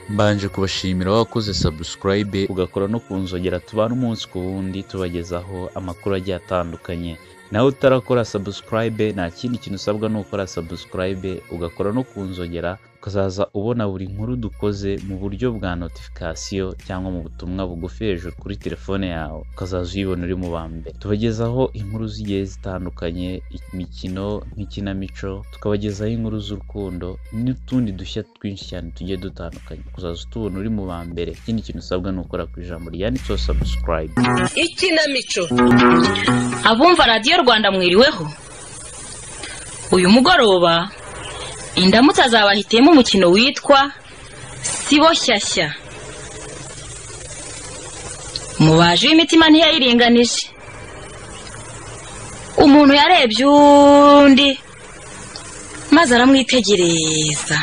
mbanje kubashimira wakoze subscribe ugakora no kunzogera tubana umunsi ku wundi tubagezaho amakuru agiye atandukanye nawe utarakora subscribe nta kindi kintu usabwa ni ukora subscribe ugakora no kunzogera ukazaza ubona buri nkuru dukoze mu buryo bwa notification cyangwa mu butumwa bugufi hejuru kuri telefone yawe ukazaza uyibona uri mu ba mbere tubagezaho inkuru zigiye zitandukanye imikino nk'ikinamico tukabagezaho inkuru z'urukundo n'utundi dushya twinshi cyane tugiye dutandukanye ukazaza utubona uri mu ba mbere ikindi kintu usabwa ni ukora ku ijambo ryanditseho subscribe ikinamico abumva radiyo rwanda mwiriweho uyu mugoroba indamutsa zabahitiyemo umukino witwa sibo shyashya mubaji w'imitima ntiyayiringanije umuntu yarebye undi maze aramwitegereza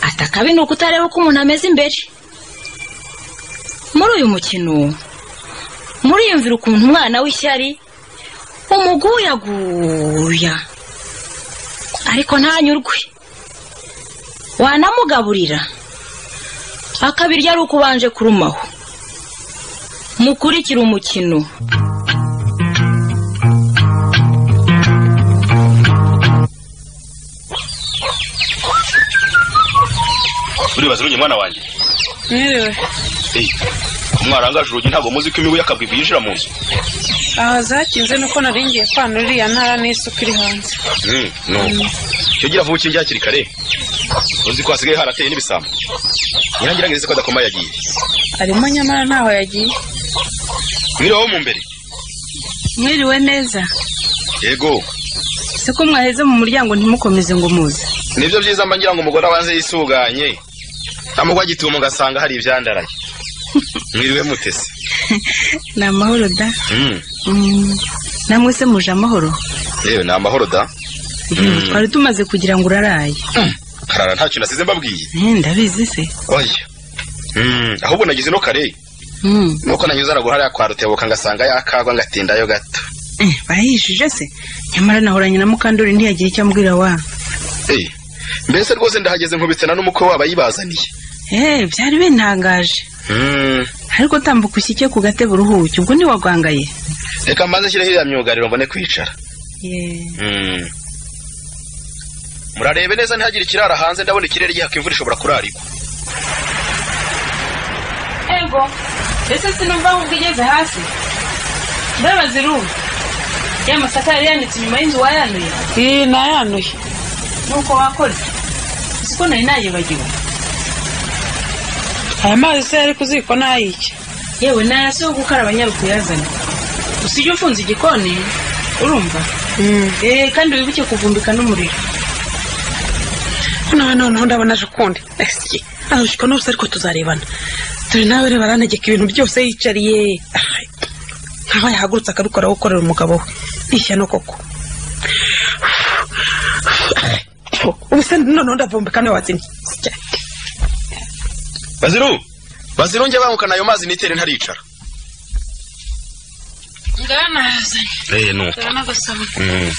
ati akabi ni ukutareba uko umuntu ameze imbere muri uyu mukino muriyumvira ukuntu umwana w'ishyari umuguyaguya ariko ntanyurwe wanamugaburira akabirya ari uko ubanje kurumaho mukurikire umukino uribaza urunye mwana wanjye Mwiriwe. eyi mwarangaje urugi ntabwo muzi ko imibu y'akabwibwi yinjira mu nzu Aha zakinze nuko nari ngiye kwana uriya ntara n'isuka iri hanze. Mm, nuko cyo gira vuba ukingira hakiri kare uzi ko hasigaye harateye n'ibisambo nyirangira ngeze ko adakoma yagiye Arimo nyamara ntaho yagiye. mwiriweho mu mbere Mwiriwe neza. yego Siko mwaheze mu muryango ntimukomeze ngo muze. nibyo byiza mba ngira ngo umugore abanze yisuganye amugwa agitumo ugasanga hari ibyandaraye mwiriwe mutese Ni amahoro da. Mm, Mm. Namwe se muje amahoro. yewe ni amahoro da Mm. Twari tumaze kugira ngo uraraye. karara ntacyo nasize mbabwiye Eh ndabizi se. oya Mm, ahubwo nagize no kare Mm. nuko nanyuze aragura hariya kwa rutebuka ngasanga yakagwa ngatindayo gato Eh bayishije se. Nyamara nahoranye na Mukandori ntiyagira icyo ambwira wa. Eh, mbese rwose ndahageze nkubitsana n'umukwe wabo abayibazaniye Eh byari bintangaje. Mm, Ariko tambuka ushyike ku gatebe uruhuke ubwo ntiwagwangaye. reka mbanze nshyireho iriya myugariro mbone kwicara Yeah. Mm. murarebe neza ntihagire ikirara hanze ndabona ikirere gihaka imvura ishobora kurarikwa ego ese sinumva ahubwo igeze hasi ndabaza iruma ya masaka yari yanitse inyuma y'inzu wayanuye iyi nayanuye nuko wakoze siko nari nayibagiwe aya mazi se yari kuziko nayiki yewe naya si yo gukaraba nyari kuyazana gusa iyo ufunze igikoni urumva eh kandi wibuke kuvumbika n'umuriro noneho noneho ndabona aje ukundi esye arabishika n'ubusa ariko tuzarebana dore nawe reba arantegeka ibintu byose yicariye Ay, nkaho yahagurutse akabikora wowe ukorera umugabo we n'ishyano koko ubu se noneho ndavumbika nawe watsinye Sya. baziru baziru njye bangukana ayo mazi nitere ntaricara ngaho nahazanye eh nuko dore n'agasabune Mm.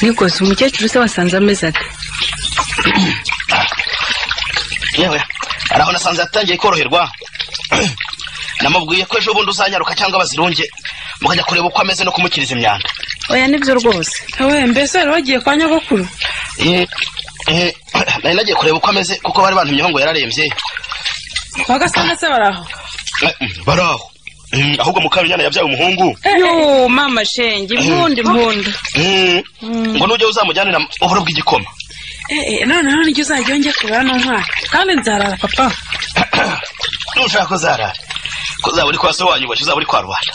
nikoze umukecuru se wasanze ameze ate yewe hari aho nasanze yatangiye koroherwa namubwiye ko ejo bundi uzanyaruka cyangwa bazirunge mukajya kureba uko ameze no kumukiriza imyanda oya nibyo rwose we mbese wari wagiye kwa nyogokuru Eh, eh, nari nagiye kureba uko ameze kuko bari bantumyeho ngo yararembye wagasanga se bari aho Eh, mm, bari aho Mm, ahubwo mukarunyana yabyaye umuhungu yo mama shenge impundi impundu Mm, ngo nujya uzamujyanira uburo bw'igikoma noneho nijya uzajya yongeye kubara n'umwaka kandi nzarara papa nushaka ko zarara ko zaba uri kwa so wanyu ubashye uzaba uri kwa rubanda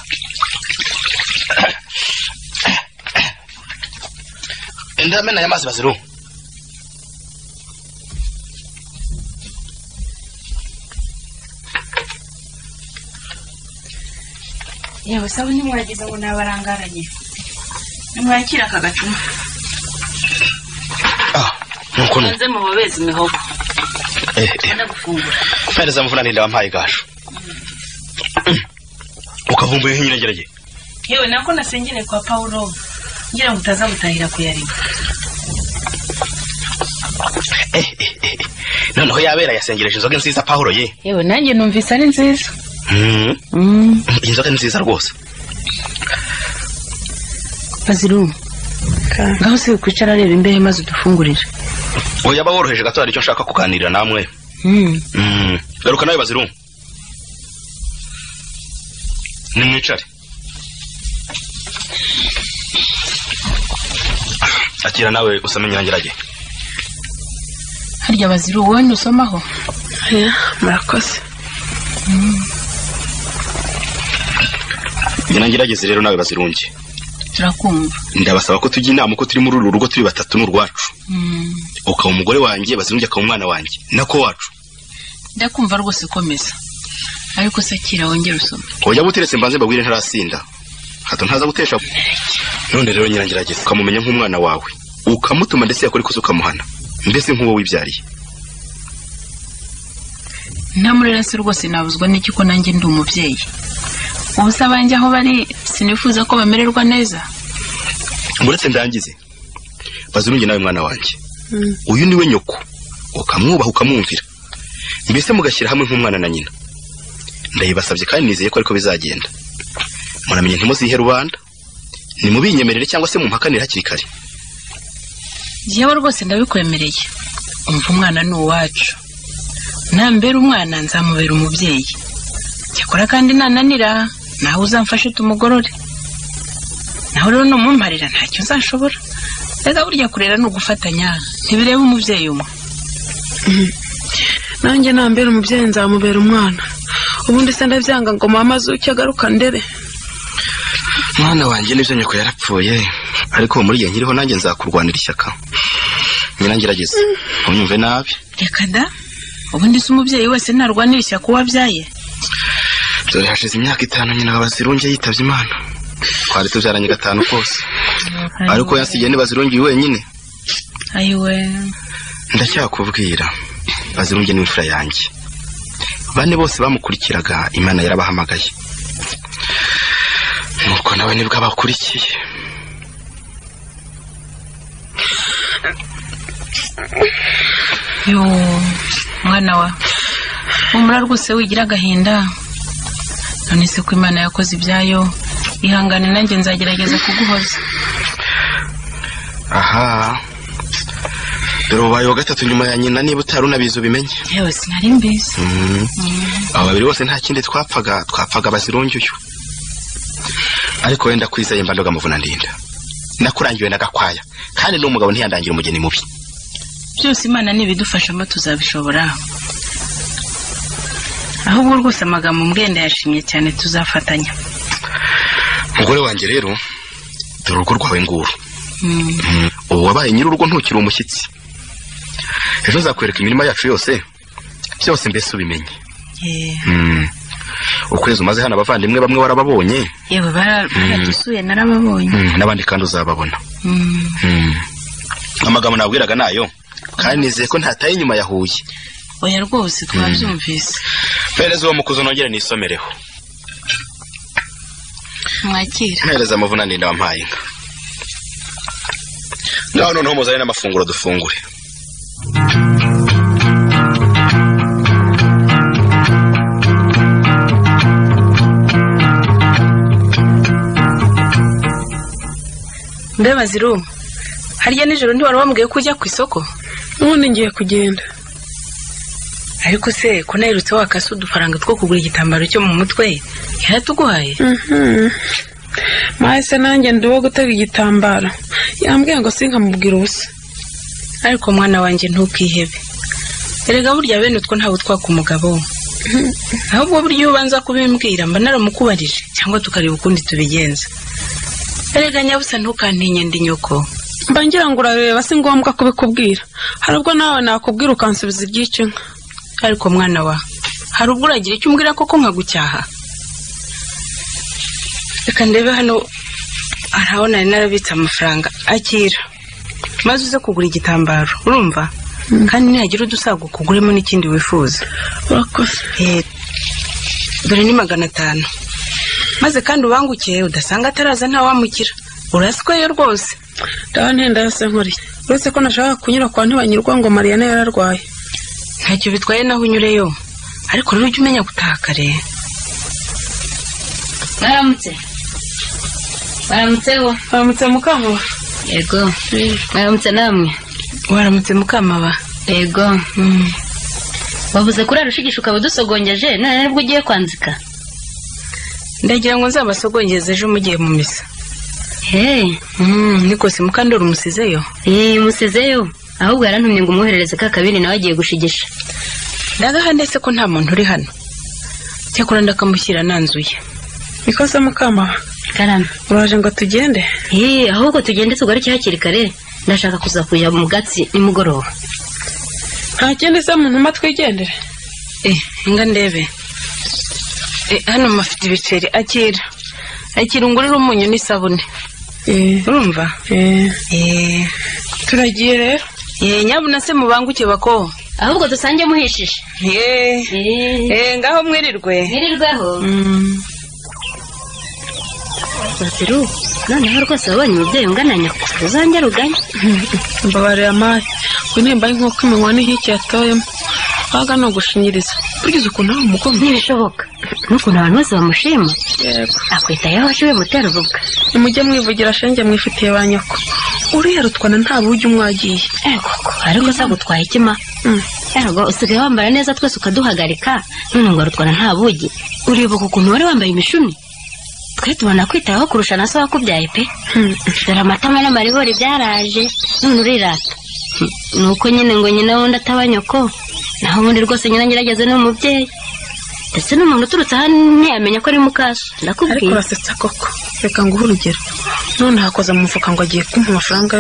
ndamena aya mazi baziru yewe sawa ntimwagize ngo nabarangaranye nimwakira aka gacuma ah nuko nuko hanze mu babezi imihogo eh, eh. bana gufungura mpereza mvuna ntinda wampaye gasho ukavumbuye nk'inyirengeragiye yewe nako nasengere kwa pawulo ngira ngo utaza gutahira kuyareba noneho yabera yasengereje inzoga nziza pahuro ye yewe nanjye numvise ari nziza Mm, Mm, inzoga ni nziza rwose bazirumu ngaho si ukwicara areba imbehe maze udufungurire ubu yaba woroheje gato hari icyo nshaka kuganirira namwe Mm, Mm, garuka nawe baziru nimwicare akira nawe usome nyirangirage harya baziru wowe ntusomaho murakoze nyirangirageze rero nawe bazirunge turakumva ndabasaba ko tujya inama uko turi muri uru rugo turi batatu ni urwacu Mm, ukaba umugore wanjye bazirunge akaba umwana wanjye nako wacu ndakumva rwose komeza ariko se kira wongere usome wajya buteretse mbanze mbabwire ntarasinda hato ntaza gutesha none rero nyirangirageze ukamumenya nk'umwana wawe ukamutuma ndetse yakora ikosa ukamuhana mbese nk'uwo wibyariye ntamurera se rwose nabuzwa n'iki ko nanjye ndi umubyeyi ubu se abanjye aho bari sinifuza ko bamererwa neza uretse ndangize bazirunge nawe mwana wanjye uyu niwe nyoko ukamwubaha ukamwumvira mbese mugashyira hamwe nk'umwana na nyina ndayibasabye kandi nizeye ko ariko bizagenda muramenye ntimuzihe rubanda nimubinyemerere cyangwa se mumpakanire hakiri kare yewe rwose ndabikwemereye umva umwana ni uwacu nambera umwana nzamubera umubyeyi cyakora kandi nananira nawe uzamfashe tumugorore naho rero numumparira ntacyo nzashobora reka burya kurera ni ugufatanya ntibireba umubyeyi umwe nanjye nambere umubyeyi nzamubera umwana ubundi se ndabyanga ngo mama azuke agaruka ndere mwana wanjye nibyo nyoko yarapfuye ariko muri igihe nkiriho nanjye nzakurwanira ishyaka nyirangirageze ntunyumve nabi reka da ubundi se umubyeyi wese ntarwanira ishyaka uwo abyaye dore hashize imyaka itanu nyina wa bazirunge yitabye imana twari tubyaranye gatanu kose ariko yansigiye ntibazirungiye wenyine ayiwe ndacyakubwira bazirunge n'imfura yanjye bane bose bamukurikiraga imana yarabahamagaye nuko nawe nibwo abakurikiye yo mwana wa humura rwose wigira agahinda none se ko imana yakoze ibyayo ihangane nanjye nzagerageza kuguhoza aha dore ubaye wa gatatu nyuma ya nyina niba utari unabizi ubimenye yewe sinari mbizi Mm. aba babiri bose nta kindi twapfaga twapfaga bazirunge uyu ariko wenda kwiza yemba ndoga muvuna ndinda nakurangiwe na gakwaya kandi n'umugabo ntiyandangira umugeni mubi byose imana nibidufashamo tuzabishobora ahubwo rwose amagambo mbwenda yashimye cyane tuzafatanya mugore wanjye rero dore urugo rwawe nguru Mm, ubu wabaye nyir'urugo ntukiri umushyitsi ejo nzakwereka imirima yacu yose byose mbese ubimenye yeah. Mm. ukwezi umaze hano abavandimwe bamwe warababonye yewe bara- baragisuye narababonye Mm, n'abandi kandi uzababona Mm, Mm. amagambo nabwiraga nayo kandi nizeye ko ntataye inyuma ya huye oya rwose twabyumvise mpereza uwo mukuzo nongere nisomereho mwakira mpereza amavuna ndinda wampaye inka naho noneho muzane n'amafunguro dufungure mbe baziru harya nijoro ntiwari wambwiye ko ujya ku isoko n'ubundi ngiye kugenda ariko se ko naherutse wakase udufaranga two kugura igitambaro cyo mu mutwe yaratuguhaye Mhm. mahise nanjye ndi uwo gutega igitambaro yambwiye ngo sinkamubwira ubusa ariko mwana wanjye ntukihebe erega burya bene utwo ntabwo twaka umugabo ahubwo burya iyo ubanza kubimbwira mba naramukubarije cyangwa tukareba ukundi tubigenza erega nyabusa ntukantinye ndi nyoko mba ngira ngo urareba si ngombwa kubikubwira hari ubwo nawe nakubwira ukansubiza iby'icyo inka ariko mwana wa hari ubwo uragira icyo umbwira koko nkagucyaha reka ndebe hano hari aho nari narabitse amafaranga akira maze uze kugura igitambaro urumva kandi nihagira udusago ukuguremo n'ikindi wifuza urakoze Eh, dore ni magana atanu maze kandi ubangukiye udasanga ataraza ntawamukira urasweye rwose ndabantenda yose nkuri uretse ko nashaka kunyura kwa ntibanyurwa ngo mariyana yararwaye ntacyo bitwaye naho unyureyo ariko rero ujye umenya gutakare baramutse baramutseho baramutse mukamo yego baramutse namwe waramutse mukamaba yego wabuze kurara ushigisha ukaba udusogongeje none nibwo ugiye kwanzika ndagira ngo nzabasogongeze ejo mugiye mu misa hehe ni kose mukandori umusizeyo umusizeyo ahubwo yarantumye ngo umwoherereze ka kabiri nawe agiye gushigisha ndagaha ndetse ko nta muntu uri hano cyakora ndakamushyira nanzuye nikoze mukama karame uraje ngo tugende Hey, ahubwo tugende tugaruke hakiri kare ndashaka kuza kujya mu gatsi nimugoroba nta kindi se muntu umwe twigendere eh nga ndebe eh hano mafite ibiceri akira akira ungurira umunyu n'isabune Eh, urumva eh, eh turagiye rero eh nyabuna se mubanguke bako ahubwo dusange muhishije eh eh ngaho mwirirwe ntirirweho Mm. baziru noneho rwose wabonye umubyeyi ungana nyako uzange ruganye mbabarira amaye unimba nk'uko iminwa n'ihiki yatoyemo waga ni ugushinyiriza burya ukuntu ari umugongo ntibishoboka n'ukuntu abantu bose bamushima yego akwitayeho ashyuwe mutera uvuga nimujye mwivugira shenge mwifitiye ba nyoko uriya rutwana nta bujya umwagiye Eh, koko ariko se gutwaye ikima Mm. erwa usigaye wambara neza twese ukaduhagarika none ngo rutwana nta bugi uribuka ukuntu wari wambaye imishumi twe tubona kwitayeho kurusha na so wakubyaye pe Hmm. dore amatama n'amaribori byaraje none urirata Hmm, ni uko nyine ngo nyina wundi ataba nyoko naho ubundi rwose nyina ngerageze ni umubyeyi ndetse n'umuntu uturutse aha ntiyamenya ko ari mukaso ariko ndakubwiye urasetsa koko reka nguhe urugero none hakoze mu mufuka ngo agiye kumpa amafaranga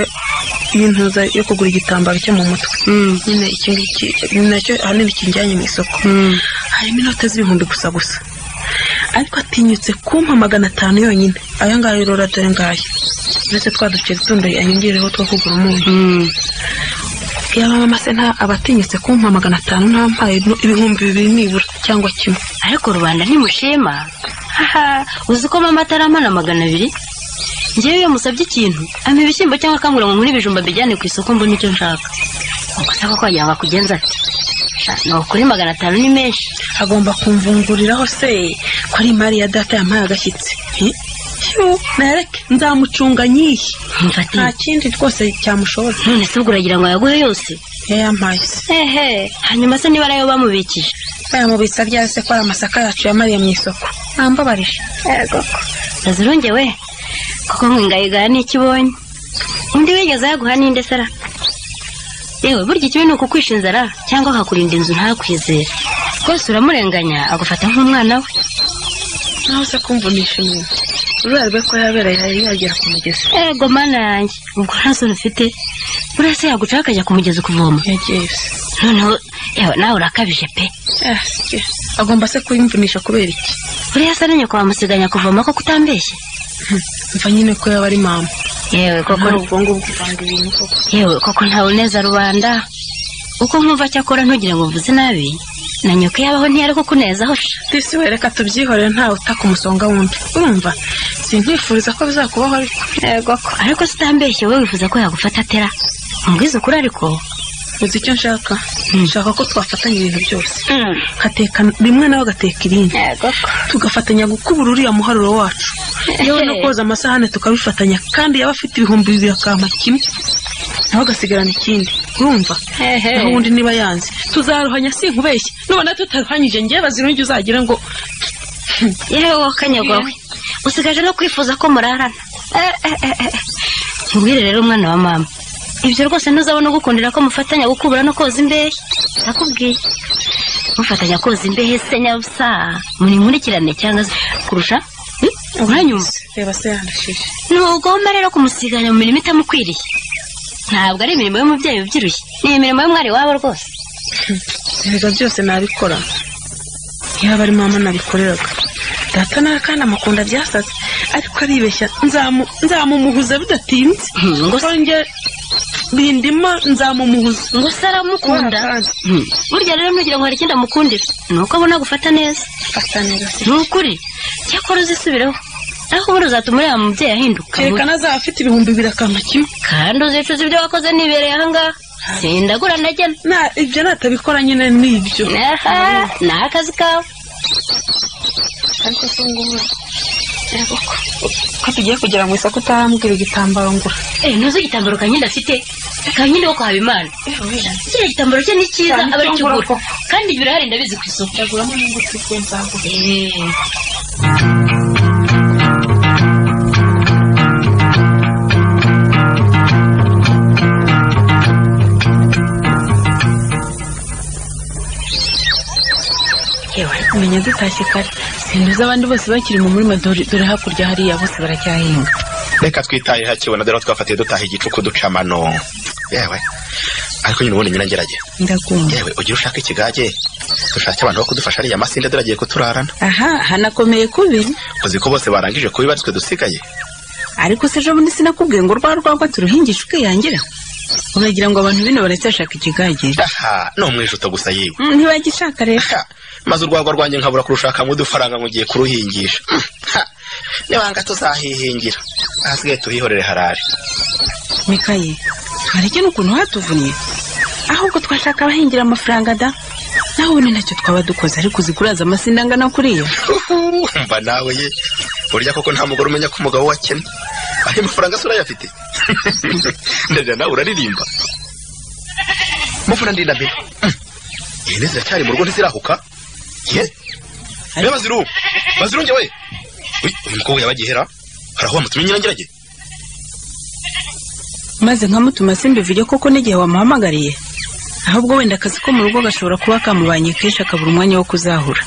y'intuza yo kugura igitambaro cyo mu mutwe Mm, nyine iki ngiki ni nacyo ahanini kinjyanye mu isoko mm. harimo inote z'ibihumbi gusa gusa ariko atinyutse kumpa magana atanu yonyine aya ngaya urora dore ngaya uretse twa duceri tundi anyongereho two kugura umunyu Mm. yaba mama se nta aba atinyutse kumpa magana atanu nta mpaye ibihumbi bibiri nibura cyangwa kimwe ariko rubanda ntimushema haha uzi ko mama ataramana magana abiri ngewe iyo musabye ikintu ampa ibishyimbo cyangwa akambwira ngo nkure ibijumba mbijyane ku isoko mbone icyo nshaka ubwo se koko wagira ngo akugenza ati "Sha, ni ukuri magana atanu ni menshi agomba kumvunguriraho se ko ari imari ya data yampaye agashyitsi Hi? Hiu, nareke nzamucunga nyihi mfati nta kindi rwose cyamushobora none se ubwo uragira ngo yaguhe yose iyo yampaye se hehe hanyuma se niba ariyo bamubikije bayamubitsa ryari se ko ari amasaka yacu yamariye mu isoko nambabarije ndazirongewe kuko nkwingayigaya n'icyo ibonye undi wigeze yaguha n'inde sara yewe burya ikibi ni ukukwisha inzara cyangwa akakurinda inzu ntakwizere rwose uramurenganya agufata nk'umwana we nawe se kumvunisha umuntu urubera rwe ko yabereye yari yagera ku mugezi ego mana yanjye ubwo ntasore ufite buriya se yagucaho akajya ku mugezi kuvoma yagiye se noneho yewe nawe urakabije pe Ah, se. agomba se kuyimvunisha kubera iki buriya se nyoko wamusiganya kuvoma ko kutambeshye mva nyine ko yaba ari mama yewe koko Nta ubwonko bwivanga ibintu koko yewe koko ntaboneza rubanda uko nkumva cyakora ntugire ngo mvuze nabi na nyoko yabaho ntiyari kukunezaho sha disi we reka tubyihorere ntawe utaka umusonga wundi urumva sinkwifuriza ko bizakubaho ariko yego ko ariko se utambeshye wowe wifuza ko yagufata atera mubwiza ukuri ariko uzi icyo nshaka nshaka ko twafatanya ibintu byose ngateka rimwe nawe agateka irindi yego ko tugafatanya gukubura uriya muharuro wacu yewe no koza amasahane tukabifatanya kandi yaba afite ibihumbi bibiri akampa kimwe nawe agasigarana ikindi urumva naho ubundi niba yanze tuzaruhanya sinkubeshye nubona tutaruhanyije ngewe bazirungi uzagira ngo yewe wowe kanyagwa we usigaje no kwifuza ko murarana Eh, eh, eh, eh. nkubwire rero umwana wa mama ibyo rwose ntuzabona ugukundira ko mufatanya gukubura no koza imbehe ndakubwiye mufatanya koza imbehe se nyabusa muri nkurikirane cyangwa se kurusha Hmm? uranyumva reba se yandishije ntugomba rero kumusiganya mu mirimo itamukwiriye ntabwo ari imirimo y'umubyeyi ubyirushye ni imirimo y'umwari wabo rwose ibyo byose nabikora yaba ari mama nabikoreraga data nawe kandi amukunda byasaze ariko aribeshya nzamu- nzamumuhuza bidatinze Hmm, ngo se- nkonge bindima nzamumuhuza ngo se aramukunda Kubera kandi. Hmm, burya rero ntugira ngo hari ikindi amukundira ni uko abona gufata neza fata neza se ni ukuri cyakora uzisubireho ariko ubundi uzatuma uriya mubyeyi ahinduka kerekana azaba afite ibihumbi bibiri akampa kimwe kandi uzicuza ibyo wakoze nibereye ahangaha sindagura najyana na ibyo natabikora nyine ni ibyo aha ni akazi kawe ariko si ngombwa ko tugiye kugera mu isoko utarambwira igitambaro ngura eee ntuzi igitambaro kanyine ndafite kanyine wo kwaba imana kiriya gitambaro cye ni cyiza aba ari kigura kandi ibyo urahari ndabizi ku isoko ndaguramo n'imbuto ifuye nzagura eee menya dutashye kare simbizi abandi bose bakiri mu murima dore dore hakurya hariya bose baracyahinga reka twitaye hakibona dore aho twafatiye dutaha igicuku ducamano yewe ariko nyine ubundi nyine ngerageza ndagumya yewe ugira ushaka ikigage dushake abantu bo kudufasha ariya masinde dore agiye kuturarana aha hanakomeye kubi uzi ko bose barangije kuba ibarizwe dusigaye ariko se ejo bundi sinakubwiye ngo rwa rwagwa turuhingisha ukiyangira uragira ngo abantu bino baracyashaka ikigage aha ni umwijuto gusa yiwe Mm, ntibagishaka rero Ha, maze urwagwa rwanjye nkabura kurushakamo udufaranga ngo ugiye kuruhingisha Mm, ha, nibanga tuzahihingira ahasigaye tuhihorere harare mikaye twareke n'ukuntu hatuvunnye ahubwo twashaka abahingira amafaranga da naho ubundi ntacyo twaba dukoze ariko uziguraza amasinda angana kuriya mba nawe ye burya koko nta mugore umenya ko umugabo we akennye ayo mafaranga se urayafite ndagira nawe uraririmba mufuna ndinda mbere Mm, ihene ziracyari mu rugo ntizirahuka ye be baziru baziru njye we Uy, uyu mukobwa yabagihera haraho wamutumye nyirangerage maze nkamutuma simbivuge koko n'igihe wamuhamagariye ahubwo wenda akazi ko mu rugo gashobora kuba kamubanye kenshi akabura umwanya wo kuzahura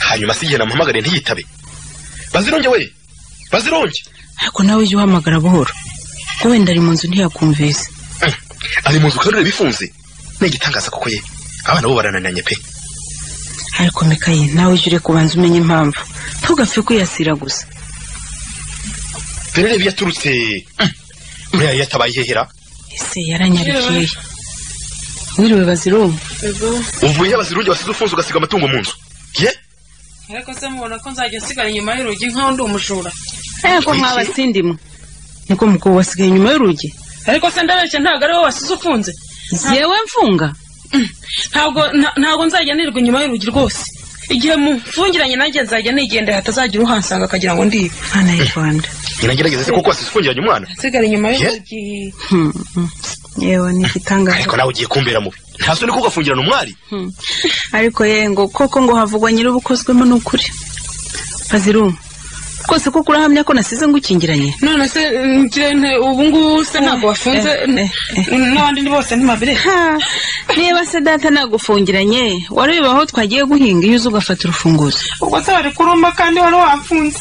hanyuma se igihe namuhamagariye ntiyitabe bazironge we bazironge ariko nawe ujye uhamagara buhoro kuko wenda ari mu nzu ntiyakumvise Mm. ari mu nzu kandi bifunze ni igitangaza koko ye abana bo barananiranye pe ariko mikaye nawe ujye ureka ubanza umenye impamvu ntugapfe kuyasira gusa rero iyo yaturutse Mm. uriya yari yatabaye ihehera ese yaranyarukiye wiriwe bazirumva uvuye abazirunge wasize ufunze ugasiga amatungo mu nzu ye ariko se mubona ko nzajya nsigara inyuma y'urugi nk'aho ndi umujura ariko mwaba sindimwe niko mukobwa wasigaye inyuma y'urugi ariko se ndabeshya ntabwo ari wowe wasize ufunze yewe mfunga ntabwo nta- ntabwo nzajya nirirwa inyuma y'urugi rwose igihe mufungiranye nanjye nzajya nigendera hatazagira uhansanga akagira ngo ndibe mwana y'u rwanda nyiragerageze se koko wasize ufungiranye umwana nsigara inyuma Ye? y'urugi Hmm, hmm. yewe ni igitangaza ariko nawe ugiye kumbera mubi nta soni ko ugafungirana umwari Hmm. ariko ye ngo koko ngo havugwa nyir'ubukozwemo ni ukuri baziru rwose koko urahamya ko nasize ngukingiranye none se njye nte- ubu ngubu se ntabwo wafunze eh, n- eh, n'abandi ni bose ntibabire Ha, niba se data nagufungiranye wareba aho twagiye guhinga iyo uza ugafata urufunguzo ubwo se bari kurumba kandi wari wafunze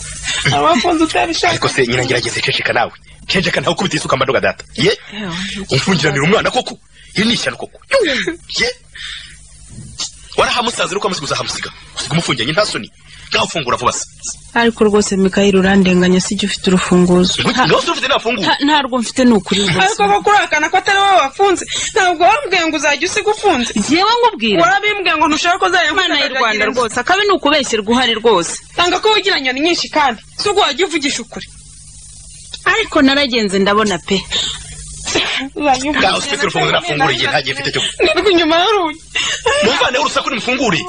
wari wafunze utabishaka ariko se nyiragerageze ceceka nawe ceceka nawe ukubita isuka mbaduga data ye umfungiranira umwana koko iri ni ishyano koko ye warahamusaza ariko amaze kuzahamusiga usiga umufungiranye nta soni nkaho ufungura vuba se ariko rwose mikayeli urandenganya sijya ufite urufunguzo Ha, ngaho se ufite nafungura nta- ntarwo mfite ni ukuri rwose ariko ko kurahakana ko atari wowe wafunze ntabwo warambwiye ngo uzajya usiga ufunze yewe ngubwira warabimbwiye ngo ntushaka ko uzajya imana y'u rwanda mfunga rwose akabi ni ukubeshyirwa uhari rwose tanga ko wigira nyoni nyinshi kandi si ubwo wajya uvugisha ukuri ariko naragenze ndabona pe ngaho se ufite urufunguzo nafungura igihe nta gihe mfite cyo nirirwa inyuma y'urugi mumvaneho urusaku nimufungure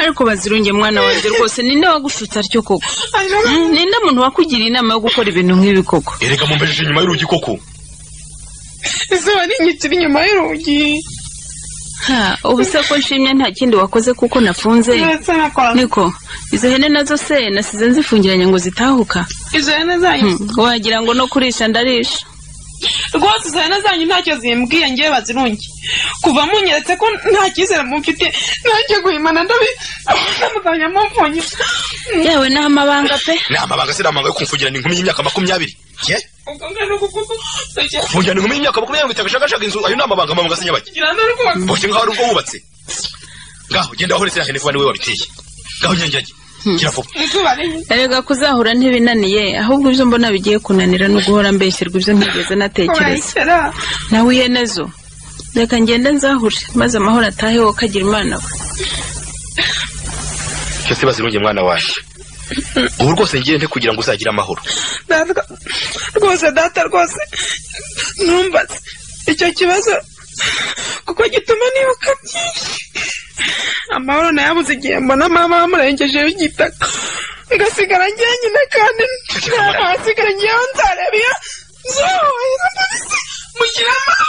ariko bazirunge mwana wanjye rwose ninde wagufutse atyo koko Hanyuma- Mm, ninde muntu wakugiriye inama yo gukora ibintu nk'ibi koko erega mumbejeje inyuma y'urugi koko izuba rinyitira inyuma y'urugi Ha, ubu se ko nshimye nta kindi wakoze kuko nafunze ndetse na kwa niko izo hene nazo se nasize nzifungiranye ngo zitahuka izo hene zanyu Hmm, wagira ngo no kurisha ndarisha rwose izo hene zanyu ntacyo zimbwiye ngewe bazirungi kuva munyeretse ko nta cyizere mumfite nanjye guhimana ndabi muzajya mumfunyira yewe ni amabanga pe ni amabanga se ni amabanga yo kumfungirana inkumi y'imyaka makumyabiri ye ubwo ngano kuko ntakira kufungirana inkumi y'imyaka makumyabiri bitagashagashaka inzu ayo ni amabanga amabanga se nyabaki kirana rwose bose nkaho ari ubwo wubatse ngaho genda wahorese hene vuba niwe wabiteye ngaho nyangerage gira vuba izuba rinini erega kuzahura ntibinaniye ahubwo ibyo mbona bigiye kunanira no guhora mbeshyirwa ibyo ntigeze natekereza urayisera nawe ihene zo reka ngende nzahure maze amahoro atahe wowe kagira imana we cyose bazirunge mwana waje ubu rwose ngiye nte kugira ngo uzagire amahoro data rwose data rwose ntumbaze icyo kibazo kuko gituma nibuka byinshi amahoro nayabuze igihe mbona mama wamurengejeho igitaka ngasigara ngiye nyine kandi ntahasigara ngiye aho nzareba iyo nzohohera mugira amahoro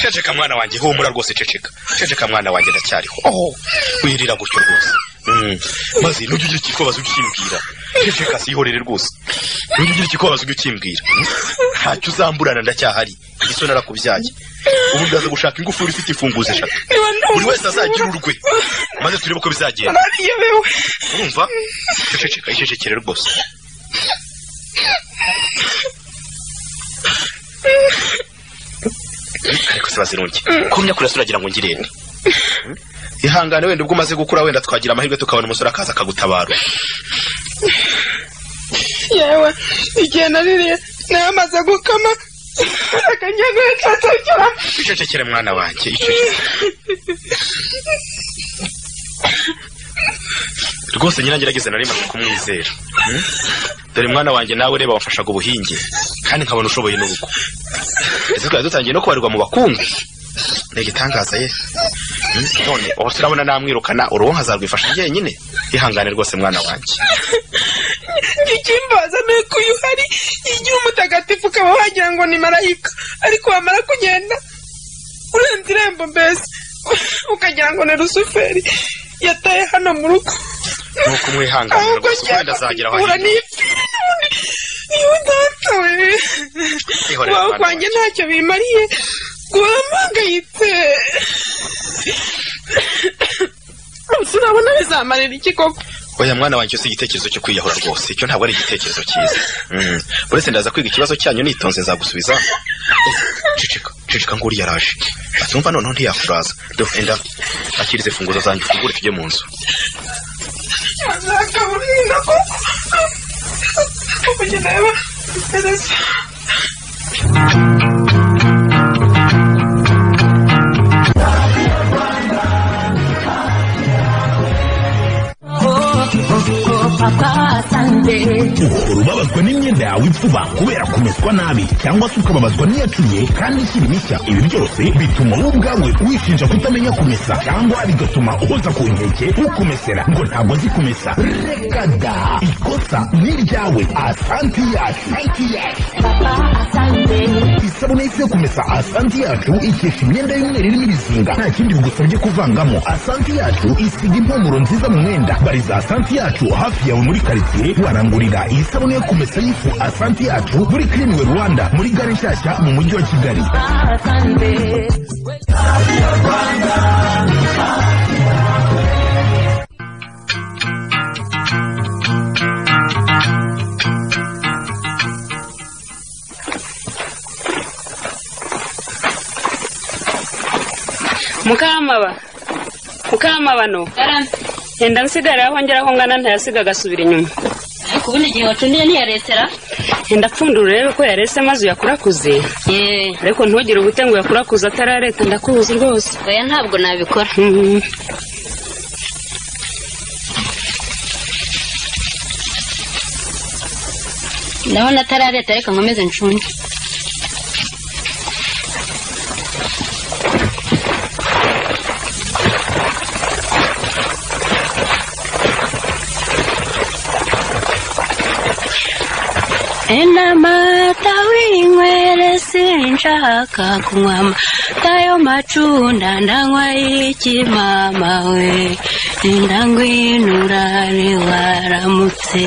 ceceka mwana wanjye humura rwose ceceka ceceka mwana wanjye ndacyariho oho wirira gutyo rwose Mm. maze nujya ugira ikikubazo ujye ukimbwira ceceka sihorere rwose nujya ugira ikikubazo ujye ukimbwira ntacyo uzamburana ndacyahari iso narakubyaye ubu ndaza gushaka ingufuri ifite imfunguzo eshatu buri wese azagire urwe maze turebe uko bizagenda nariyobewe urumva ceceka icecekere rwose ariko se bazirungi kumya kurasa uragira ngo ngirende ihangane wenda ubwo umaze gukura wenda twagira amahirwe tukabona umusore akaza akagutabara yewe igihe naririye namaze gukama akanyaga cacakira icecekere mwana wanjye icecekere rwose nyina ngerageze nari maze kumwizera Mm? dore mwana wanjye nawe reba wamfashaga ubuhinge kandi nkabona ushoboye n'urugo ndetse twari dutangiye no kubarirwa mu bakungu ni igitangaza ye Mm? none ubu turabona namwirukana uruhu nkazarwifasha njyenyine ihangane rwose mwana wanjye ikimbaza ni uko uyu hari igihe umutagatifu ukaba wagira ngo ni marayika ariko wamara kugenda urenze irembo mbese ukagira ngo ni rusuferi yataye hano mu rugo nuko umwihangane ahubwo rwose wenda azagera aho ngiye agiye niyipfira niba udatoye Ihorere kubaho mwana kwanjye wanjye. ntacyo bimariye guhora mpangayitse Ubuse urabona bizamarira iki koko oya mwana wanjye si igitekerezo cyo kwiyahura rwose icyo ntabwo ari igitekerezo cyiza Mm. uretse ndaza kwiga ikibazo cyanyu nitonze nzagusubiza Ese, cicika cicika ngo uriya araje atumva noneho ntiyakuraza dufenda akirize funguzo zanjye ufungure tujye mu nzu azakaburira koko kugenda yaba perezida ukora ubabazwa n'imyenda yawe ipfuba kubera kumeswa nabi cyangwa se ukababazwa n'iyacuye kandi ikiri mishya ibi byose bituma wowe ubwawe wishinja kutamenya kumesa cyangwa bigatuma uhoza ku nkeke ukumesera ngo ntabwo azi kumesa reka da ikosa ni iryawe asanti yacu isabune y'isi yo kumesa asanti yacu ikesha imyenda y'umweru irimo ibizinga nta kindi bigusabye kuvangamo asanti yacu isiga impumuro nziza mu mwenda bariza asanti yacu hafi yawe muri karitsiye warangurira iyi sabune yo kumesa y'ifu asanti yacu muri kirinwe rwanda muri gare nshyashya mu mujyi wa kigali mukamaba mukamabano yenda nsigara aho ngera aho ngana ntayasiga agasubira inyuma ariko ubundi igihe wacundiye ntiyaresera yenda apfundura urebe ko yarese maze uyakurakuze yeee ariko ntugire ubute ngo uyakurakuze atarareta ndakuzi rwose oya ntabwo nabikora Mhm. ndabona atarareta reka nkomeze ncunge enamata winywere sinshaka kunywa amata yo macunda ndanywa y'ikimama we ndangwinura ntiwaramutse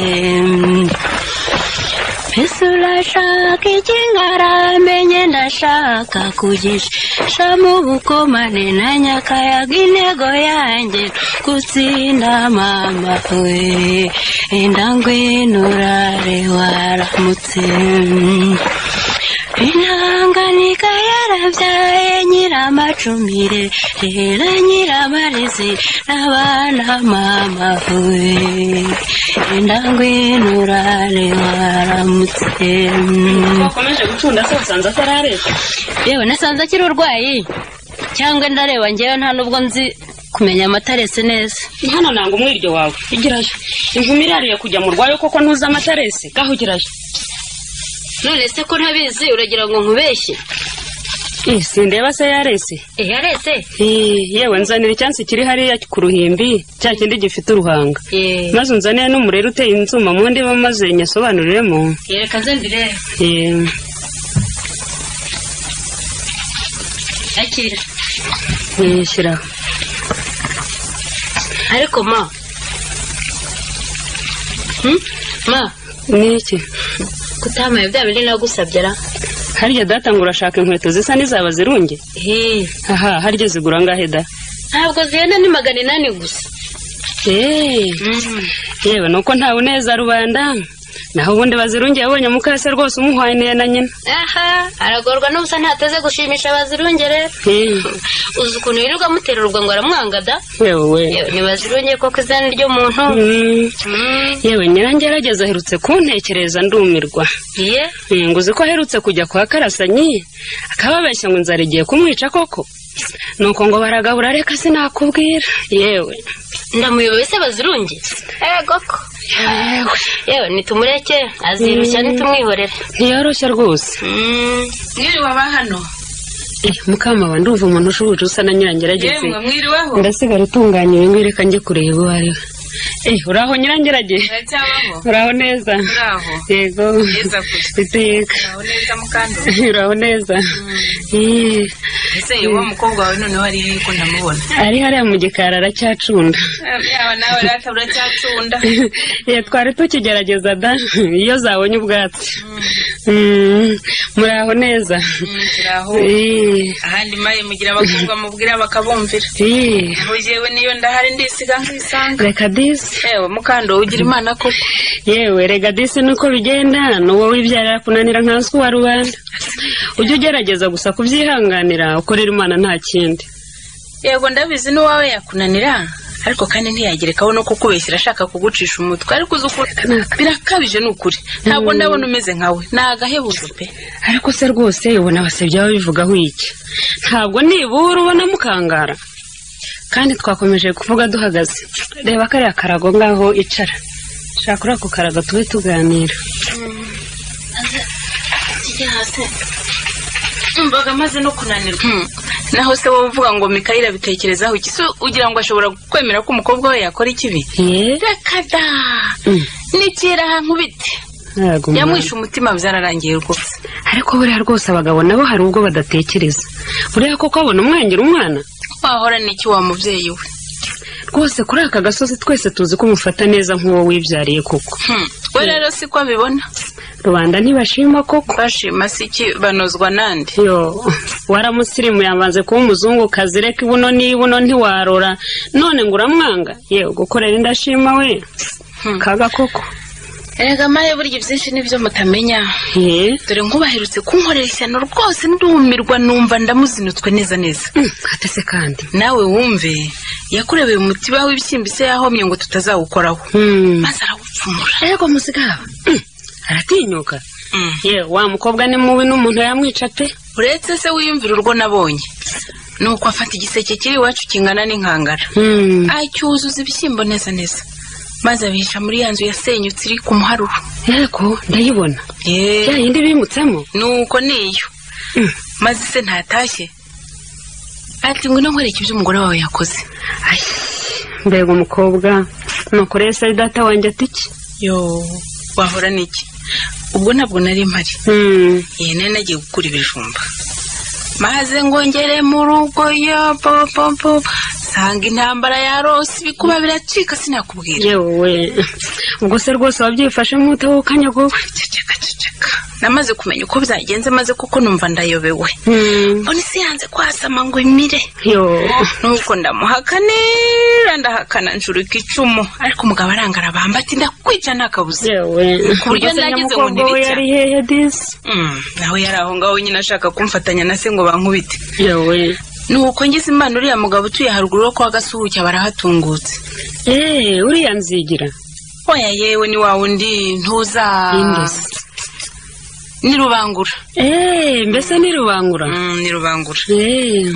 mbese urashaka iki ngaramenye ndashaka kugisha mu bukomane na nyakayaga intego yanjye gutsinda mama we indangwinurare waramutse intanganika yarabyaye nyiramacumire rera nyiramarezi n'abana mama we indangwinurare waramutse wakomeje gucunda se wasanze atarareta yewe nasanze akiri urwayi cyangwa ndareba ngewe nta nubwo nzi kumenya amata arese neza hano nanga umwiryo wawe igiraje imvumi irariye kujya mu rwayo koko ntuzi amatarese gaho igiraje none se ko ntabizi uragira ngo nkubeshye Eh, sindeba se yarese eh arese Eh, yewe nzanira icyansi kiri hariya ku ruhimbi cya kindi gifite uruhanga eh maze unzanire n'umurere uteye inzuma mu ndiba maze nyasobanuriremo reka nze mbirebe Eh, akira eh, shyira aho. ariko ma Hmm? ma ni iki kutahamaye bya bindi nagusabye ra harya data ngo urashaka inkweto zisa n'izaba zirunge Eh, aha harya zigura angahe da ntabwo zihenda ni magana inani gusa Eh, Mm. yewe nuko nta buneza rubanda naho ubundi bazirunge yabonye mukase rwose umuhaye niye na nyina aha aragorwa n'ubusa ntateze gushimisha abazirunge rero Eh, uzi ukuntu yirirwa amutera urubwa ngo aramwanga da yewe Yewe, ntibazirunge koko izina ry'umuntu Mm, Mm, yewe nyirange yarageze aherutse kuntekereza nguzi ye nguzi ko aherutse kujya kwa karasanyi akababeshya ngo inzara igiye kumwica koko nuko ngo baragabura reka sinakubwira yewe ndamuyoboye se bazirunge ego ko yewe yewe nitumureke azirushya nitumwihorere ntiyoroshya rwose Mm, mwiriwe aba hano Eh, mukama we ndumva umuntu ushubuje usa na nyirange yarageze yemwe mwiriweho ndasigara utunganya ibi ngibi reka njye kureba uwo ari we Eh, uraho nyirangerage biracyabaho uraho neza uraho yego neza gusa iteka uraho neza mukandori uraho neza Eh, ese yewe wa mukobwa wawe noneho ari yuko ndamubona ari hariya mu gikari aracyacunda yaba nawe rata uracyacunda Eh, twari tukigerageza da iyo zabonye ubwatsi Mm, muraho neza Mm, turaho Eh, ahandi maye mugira abakobwa mubwira bakabumvira eh, aho jewe niyo ndahari ndisiga nkisanga reka disi yewe mukandori ugira imana koko yewe rega disi nuko bigenda ni wowe wibyarira kunanira nka nswi wa rubanda ujye ugerageza gusa kubyihanganira ukorera imana nta kindi yego ndabizi n'uwawe yakunanira ariko kandi ntiyagerekaho no kukubeshyira ashaka kugucisha umutwe ariko uzi ukuntu birakabije ni ukuri ntabwo ndabona umeze nkawe ni agahebuzo pe ariko se rwose ubona abasabyi baba bivugaho iki ntabwo nibura ubona mukangara kandi twakomeje kuvuga duhagaze reba kariya karago ngaho icara shaka kuri ako karago tube tuganira kijya hasi mbaga amaze no kunanirwa naho se wowe uvuga ngo mikayire abitekerezaho iki se ugira ngo ashobora kwemera ko umukobwa we yakora ikibi ye rekada Mm. nikira ahantu biti ntabwo umuntu- yamwishe umutima byararangiye rwose ariko buriya rwose abagabo nabo hari ubwo badatekereza buriya koko abona umwangira umwana wahora n'iki wa mubyeyi we rwose kuri aka gasozi twese tuzi ko umufata neza nk'uwo wibyariye koko Hmm. we rero siko abibona rubanda ntibashima koko bashima si iki banozwa nande yo waramusirimu yamaze kuba umuzungu kazi reka ibuno n'ibuno ntiwarora none ngo uramwanga yewe gukorera indashima we Hmm. kaga koko erega maye burya byinshi nibyo mutamenya ye dore nk'ubaherutse kunkorera ishyano rwose ndumirwa numva ndamuzinutswe neza neza Mm, atese kandi nawe wumve yakurebeye umutiba w'ibishyimbo se yahomye ngo tutazawukoraho Hmm. maze arawupfumura ego musigaba Mm, aratinyuka Mm. yewe wa mukobwa ni mubi n'umuntu yamwica pe uretse se wiyumvira urwo nabonye nuko afata igiseke kiri iwacu kingana n'inkangara Hmm. acyuzuza ibishyimbo neza neza maze abihisha muri ya nzu yasenyutse iri ku muharuro yego ndayibona ya Yeah. yindi bimutsemo nuko niyo Mm. maze se ntatashye ati ngo inamwereke ibyo umugore wawe yakoze mbega umukobwa nuko rero se data wanjye ati iki yo wahora n'iki ubwo ntabwo nari mpari Hmm. iyi nari nagiye gukura ibijumba maze ngongere mu rugo yo popopo sanga intambara yarose ibikuba biracika sinakubwira yewe ubwo se rwose wabyifashemo utawukanya wowe ceceka ceceka namaze kumenya uko byagenze maze kuko numva ndayobewe Hmm, mbona isi yanze kwasama ngo imire yo nuko ndamuhakanira ndahakana ncurika icumu ariko umugabo arangara bamba ati ndakwica nta kabuze yewe Ku buryo Ubwo se nagize nyamukobwa ngo ntibicya. we yari hehe disi Mm, nawe yari aho ngaho nyine ashaka kumfatanya na se ngo bankubite yewe nuko ngize imana uriya mugabo utuye haruguru wo kwa gasuhuke barahatungutse eee uriya nzigira oya yewe ni wa wundi ntuza Indus. ni rubangura eee mbese ni rubangura ni rubangura eee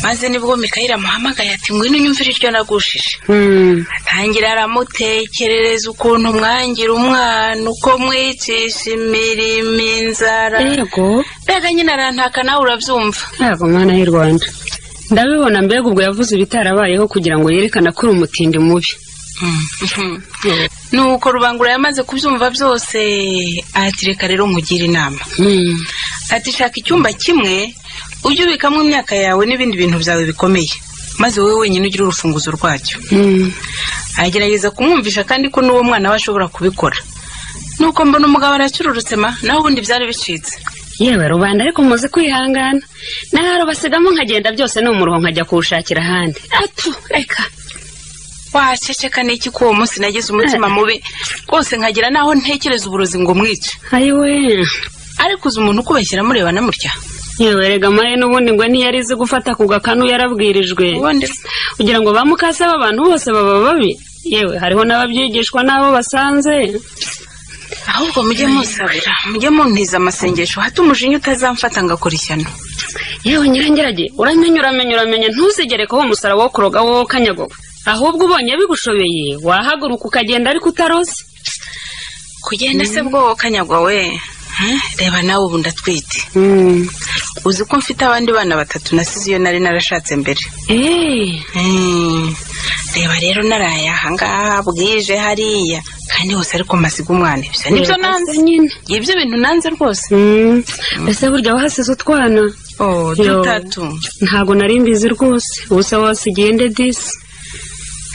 maze nibwo mikayire amuhamagaye ati ngwino unyumvire iryo nagushije hmm. atangira aramutekerereza ukuntu mwangira umwana uko mwicisha imirimo inzara yego mbega nyine arantaka nawe urabyumva ntabwo mwana y'u rwanda ndabibona mbega ubwo yavuze ibitarabayeho kugira ngo yerekane ko uri umutindi mubi nuko rubangura yamaze kubyumva byose ati reka rero nkugire inama Hmm. ati shaka icyumba kimwe ujye ubikamo imyaka yawe n'ibindi bintu byawe bikomeye maze wowe wenyine ugire urufunguzo rwacyo Hmm. agerageza kumwumvisha kandi ko n'uwo mwana we ashobora kubikora nuko mbona umugabo aracyururutse ma nawe ubundi byari bicitse yewe rubanda ariko muzi kwihangana naharo basigamo nkagenda byose ni umuruho nkajya kuwushakira ahandi atu reka waceceka n'iki ko uwo munsi nagize umutima mubi rwose nkagira naho ntekereza uburozi ngo mwice ayiwe ariko uzi umuntu ukubeshyira murebana mutya yewe rega maye n'ubundi ngo ntiyari izi gufata ku gakanu yarabwirijwe ubundi kugira ngo bamukase abantu bose baba babi yewe hariho n'ababyigishwa n'abo basanze ahubwo mujye musabira mujye muntiza amasengesho hato umujinya utazamfata ngakora ishyano yewe nyirangerage uramenye uramenye uramenye ntuzigere ko uwo musaraba wo kuroga wowe kanyagoga ahubwo ubonye bigushobeye wahaguruka ukagenda ariko utaroze kugenda se bwowo kanyagwa we Hmm? reba nawe ubu ndatwite uzi ko mfite abandi bana batatu nasize iyo nari narashatse mbere eee Hmm. reba rero naraye ahangaha bwije hariya kandi hose ariko masiga umwana ibyo nibyo nanze nyine ibyo bintu nanze rwose Mm. ese burya wahasize utwana oh Yo. dutatu ntabwo nari mbizi rwose ubusa wasigiye nde disi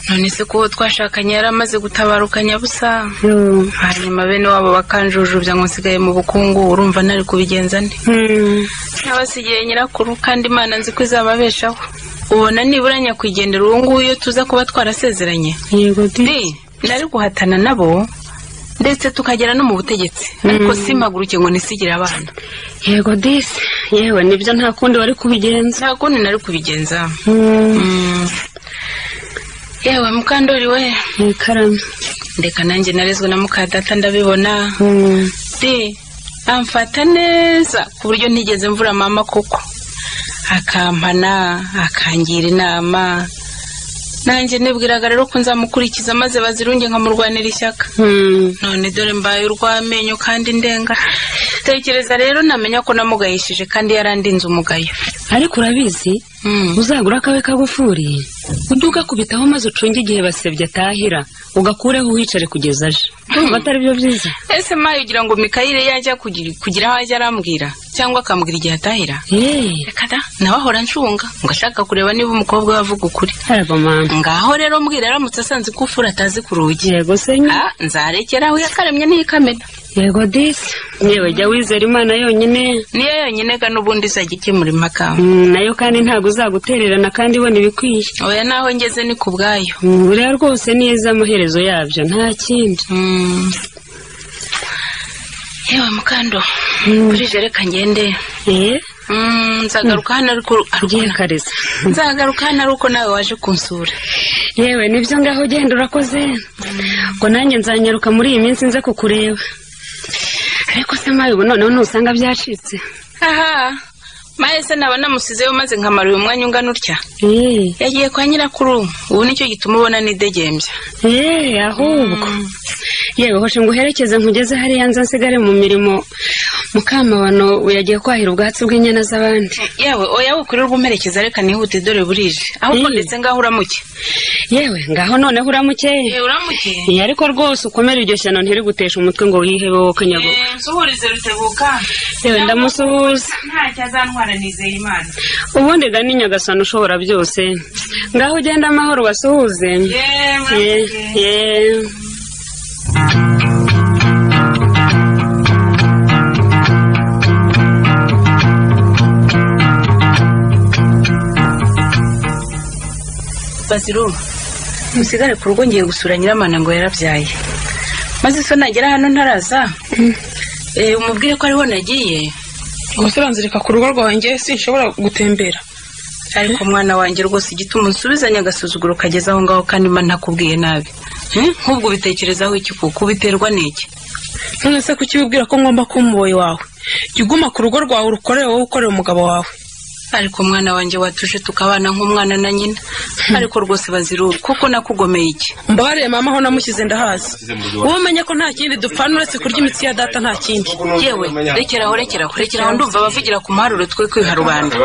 none se ko uwo twashakanye yari amaze gutabaruka nyabusa Yo. hanyuma bene wabo bakanjujubya ngo nsigaye mu bukungu urumva ntari kubigenza nde Mm. n'abasigaye nyirakuru kandi imana nzi ko izababeshaho ubona nibura nyakwigendera uwo nguwo iyo tuza kuba twarasezeranye yego di ndi nari guhatana nabo ndetse tukagera no mu butegetsi ariko simpaguruke ngo nisigire abana yego disi yewe nibyo nta kundi wari kubigenza nta kundi nari kubigenza Mm. Mm. yewe mukandori we ikaramu reka nanjye narezwe na mukadata ndabibona Mm. di amfata neza ku buryo ntigeze mvura mama kuko akampana akangira inama nanjye nibwiraga rero ko nzamukurikiza maze bazirunge nkamurwanira ishyaka Mm. none dore mbaye urw'amenyo kandi ndenga tekereza rero namenya ko namugayishije kandi yarandinze umugayo ariko urabizi Mm. uzagura akawe kagufuri ujye ugakubitaho maze ucunge igihe basebye atahira ugakureho uhicare kugeza aje Ndumva atari byo byiza ese mayi ugira ngo mikayire yajya kugira kugira aho ajya arambwira cyangwa akambwira igihe atahira yeee reka da nawe ahora nshunga ngo ashaka kureba niba umukobwa we avuga ukuri harago mama ngaho rero mbwira aramutse asanze ko ufura atazi ku rugi yego senyi Ah, nzarekera aho yakaremye n'ikamena yego disi yewe jya wizera imana yonyine niyo yonyine ga n'ubundi izajya ikemura impaka Mm, nayo kandi ntabwo uzagutererana kandi ibona ibikwiye oya naho ngeze ni ku bwayo Mm, buriya rwose neza amaherezo yabyo nta kindi Mm. yewe mukando burije reka ngende eee Mm, nzagaruka hano ariko ariko- ugiye kariza nzagaruka hano ari uko nawe waje kunsura yewe nibyo ngaho ugenda urakoze ngo nanjye nzanyaruka muri iyi minsi nze kukureba ariko se mawe ubu noneho ntusanga byacitse aha mahese naba namusizeyo maze nkamara uyu mwanya ungana utya eee yagiye kwa nyirakuru ubu nicyo gituma ubona nidegembya eee ahubwo yewe hoje nguherekeze nkugeze hariya nze nsigare mu mirimo mukamabano we yagiye kwahira ubwatsi bw'inyana z'abandi yewe oya wukurirwa umperekeza reka nihute dore burije ahubwo Mm. ndetse ngaho uramuke yewe ngaho noneho uramukeye uramuke Iyi ariko rwose ukomere iryo shyano ntiriguteshe umutwe ngo wihebe wowe kanyago nsuhurize rutebuka yewe ndamusuhuza ntacyo azantwara nizeye imana ubundi ga ni nyagasana ushobora byose ngaho ugenda amahoro ubasuhuze yewe ye ye baziru usigare ku rugo ngiye gusura nyiramana ngo yarabyaye maze so nagera hano ntaraza eh, umubwire ko ariho nagiye gusa uranzirika ku rugo rwanjye sinshobora gutembera ariko mwana wanjye rwose igituma unsubizanye agasuzuguro kageze aho ngaho kandi mba ntakubwiye nabi Hmm? nk'ubwo ubitekerezaho iki kuko ubiterwa n'iki none se kuki wibwira ko ngomba kuba umuboyi wawe jya uguma ku rugo rwawe urukorere wowe ukorera umugabo wawe ariko mwana wanjye watuje tukabana nk'umwana na nyina ariko rwose bazirura kuko nakugomeye iki mbabariye mama aho namushyize ndahazi wowe umenye ko nta kindi dupfana uretse kurya imitsi ya data nta kindi yewe rekeraho rekeraho rekeraho ndumva bavugira ku muharuro twe kwiha rubanda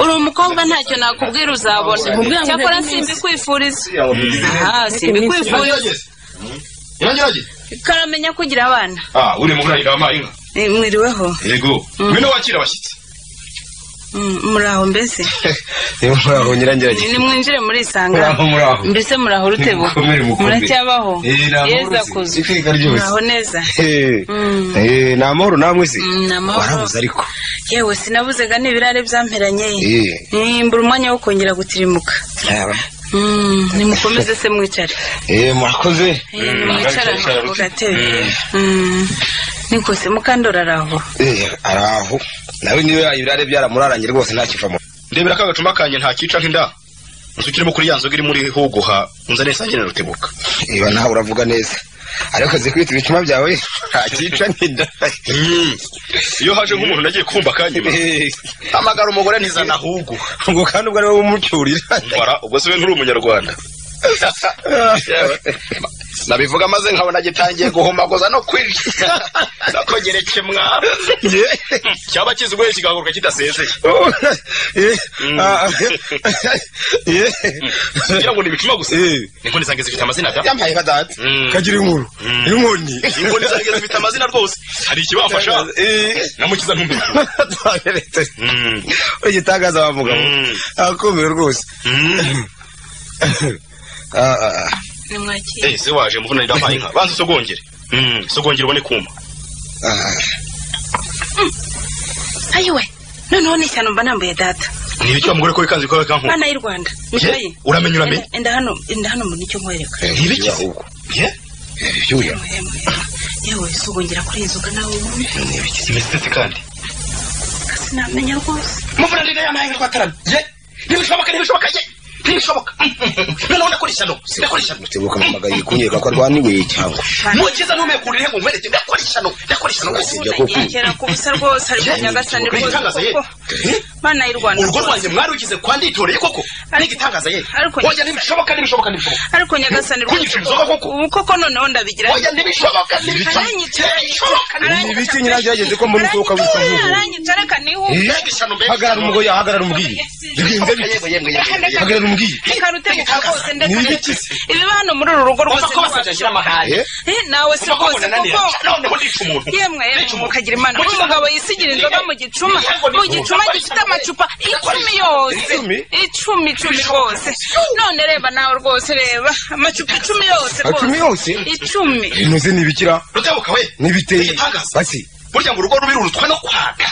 uri umukobwa ntacyo nakubwira uzabona cyakora simbikwifuriza aha simbikwifuriza karamenya kugira abana ah uri mu kurahira amayi inka mwiriweho yego ngwino wakira abashyitsi muraho mbese niba muraho nyirangirage ni mwinjire muri isanga muraho muraho mbese muraho urutebo Mukomere mukomere. muracyabaho yeza kuzi kuzu iteka ryose muraho neza Eh, eh, ni amahoro namwe se Mm, ni amahoro. warabuze ariko yewe sinabuzega n'ibirare byamperanye Eh. nimbura umwanya wo kongera gutirimuka Mm, nimukomeze se mwicare Eh, murakoze Eh, nimwicara Mwicara, mugatebe Mm, niko se mukandora araho Eh, araho nawe niba ibirare byaramuraranye rwose ntakivamo ndebera ka gacuma kanjye ntakica nk'inda nsukiremo kuri ya nzoga iri muri huguha unzane sangire rutebuka niba nawe uravuga neza ariko uzi kwita ibicuma byawe ntakica nk'inda iyo haje nk'umuntu nagiye kumva akanyuma Eh, hamagara umugore ntizana huguha ubwo kandi ubwo ariwe umucyurira mbara ubwo se we nturi umunyarwanda nabivuga maze nkabona gitangiye guhumaguza no kwirya nakogereke mwa cyaba kiziguye kigahaguruka kidasezeye Eh, ah, eh, kugira ngo nibicuma gusa Eh. inkoni zanjye zifite amazina da yambaye nka data Mm. kagira inkuru inkoni inkoni zanjye zifite amazina rwose hari ikibafasha Eh, namukiza ntumenya twaberetse igitangaza wa mugabo Mm. akomeye rwose Ah, ah, ah. nimwakire Eh, se waje muvunanira amayi inka banza usogongere Mm, usogongere ubone kuma ayiwe noneho ni ishyano mba nambuye data ni ibiki mugore ko wikanze ko kanku bana y'u rwanda mutoye uramenye uramenye enda enda hano enda hano mu nicyo nkwereka ni ibiki se? Eh? Ibyuya. yewe sugongera kuri inzoga nawe ubundi ni ibiki se? Imeze itetse kandi sinamenya rwose muvunanira amayi inka rwatarana ye ntibishoboka ntibishoboka ye ntibishoboka noneho nakora ishyano nakora ishyano tebuka mumagaye kunyereka ko arwaniwe cyangwa mukiza ntumeka urire ngo nkwereke ndakora ishyano ndakora ishyano rwose Sibyo koko. yegera ku busa rwose ari Ye, kunyagasane rwose igitangaza ye kuko bana y'u rwanda urugo rwanjye mwari ukize kwa nditoreye koko n'igitangaza ye Ariko- oya ntibishoboka ntibishoboka ntibishoboka ariko nyagasane rwose Kunyica inzoga koko. ubu koko noneho ndabigira oya ntibishoboka ntibishoboka Aranyica, ntibishoboka aranyica, Ibiki nyirangirageze ko mbona usohoka witwa aranyica, nk'ubu. aranyica reka nihuta mbega ishyano mbega hagarara ishyano. umugoyi hagarara umubwiye Yego, yego, yego, yego, yego. hagarara umubwiye reka rutebuka rwose ndetse Ni ndetse ibiba hano muri uru rugo Wumva rwose ko basajije amahane Eh? Eh, nawe si Wumva ko rwose munanira kuko noneho nica umuntu yemwe Nica yemwe umuntu. mukagira imana Mukiza- umugabo yisigira inzoga mu gicuma mu gicuma gifite amacupa icumi yose Icumi? icumi icumi rwose none reba nawe rwose reba amacupa icumi yose Icumi rwose yose? icumi inoze ntibikira rutebuka we ntibiteye Igitangaza. basi burya ngo urugo rubi rurutwe no kwaka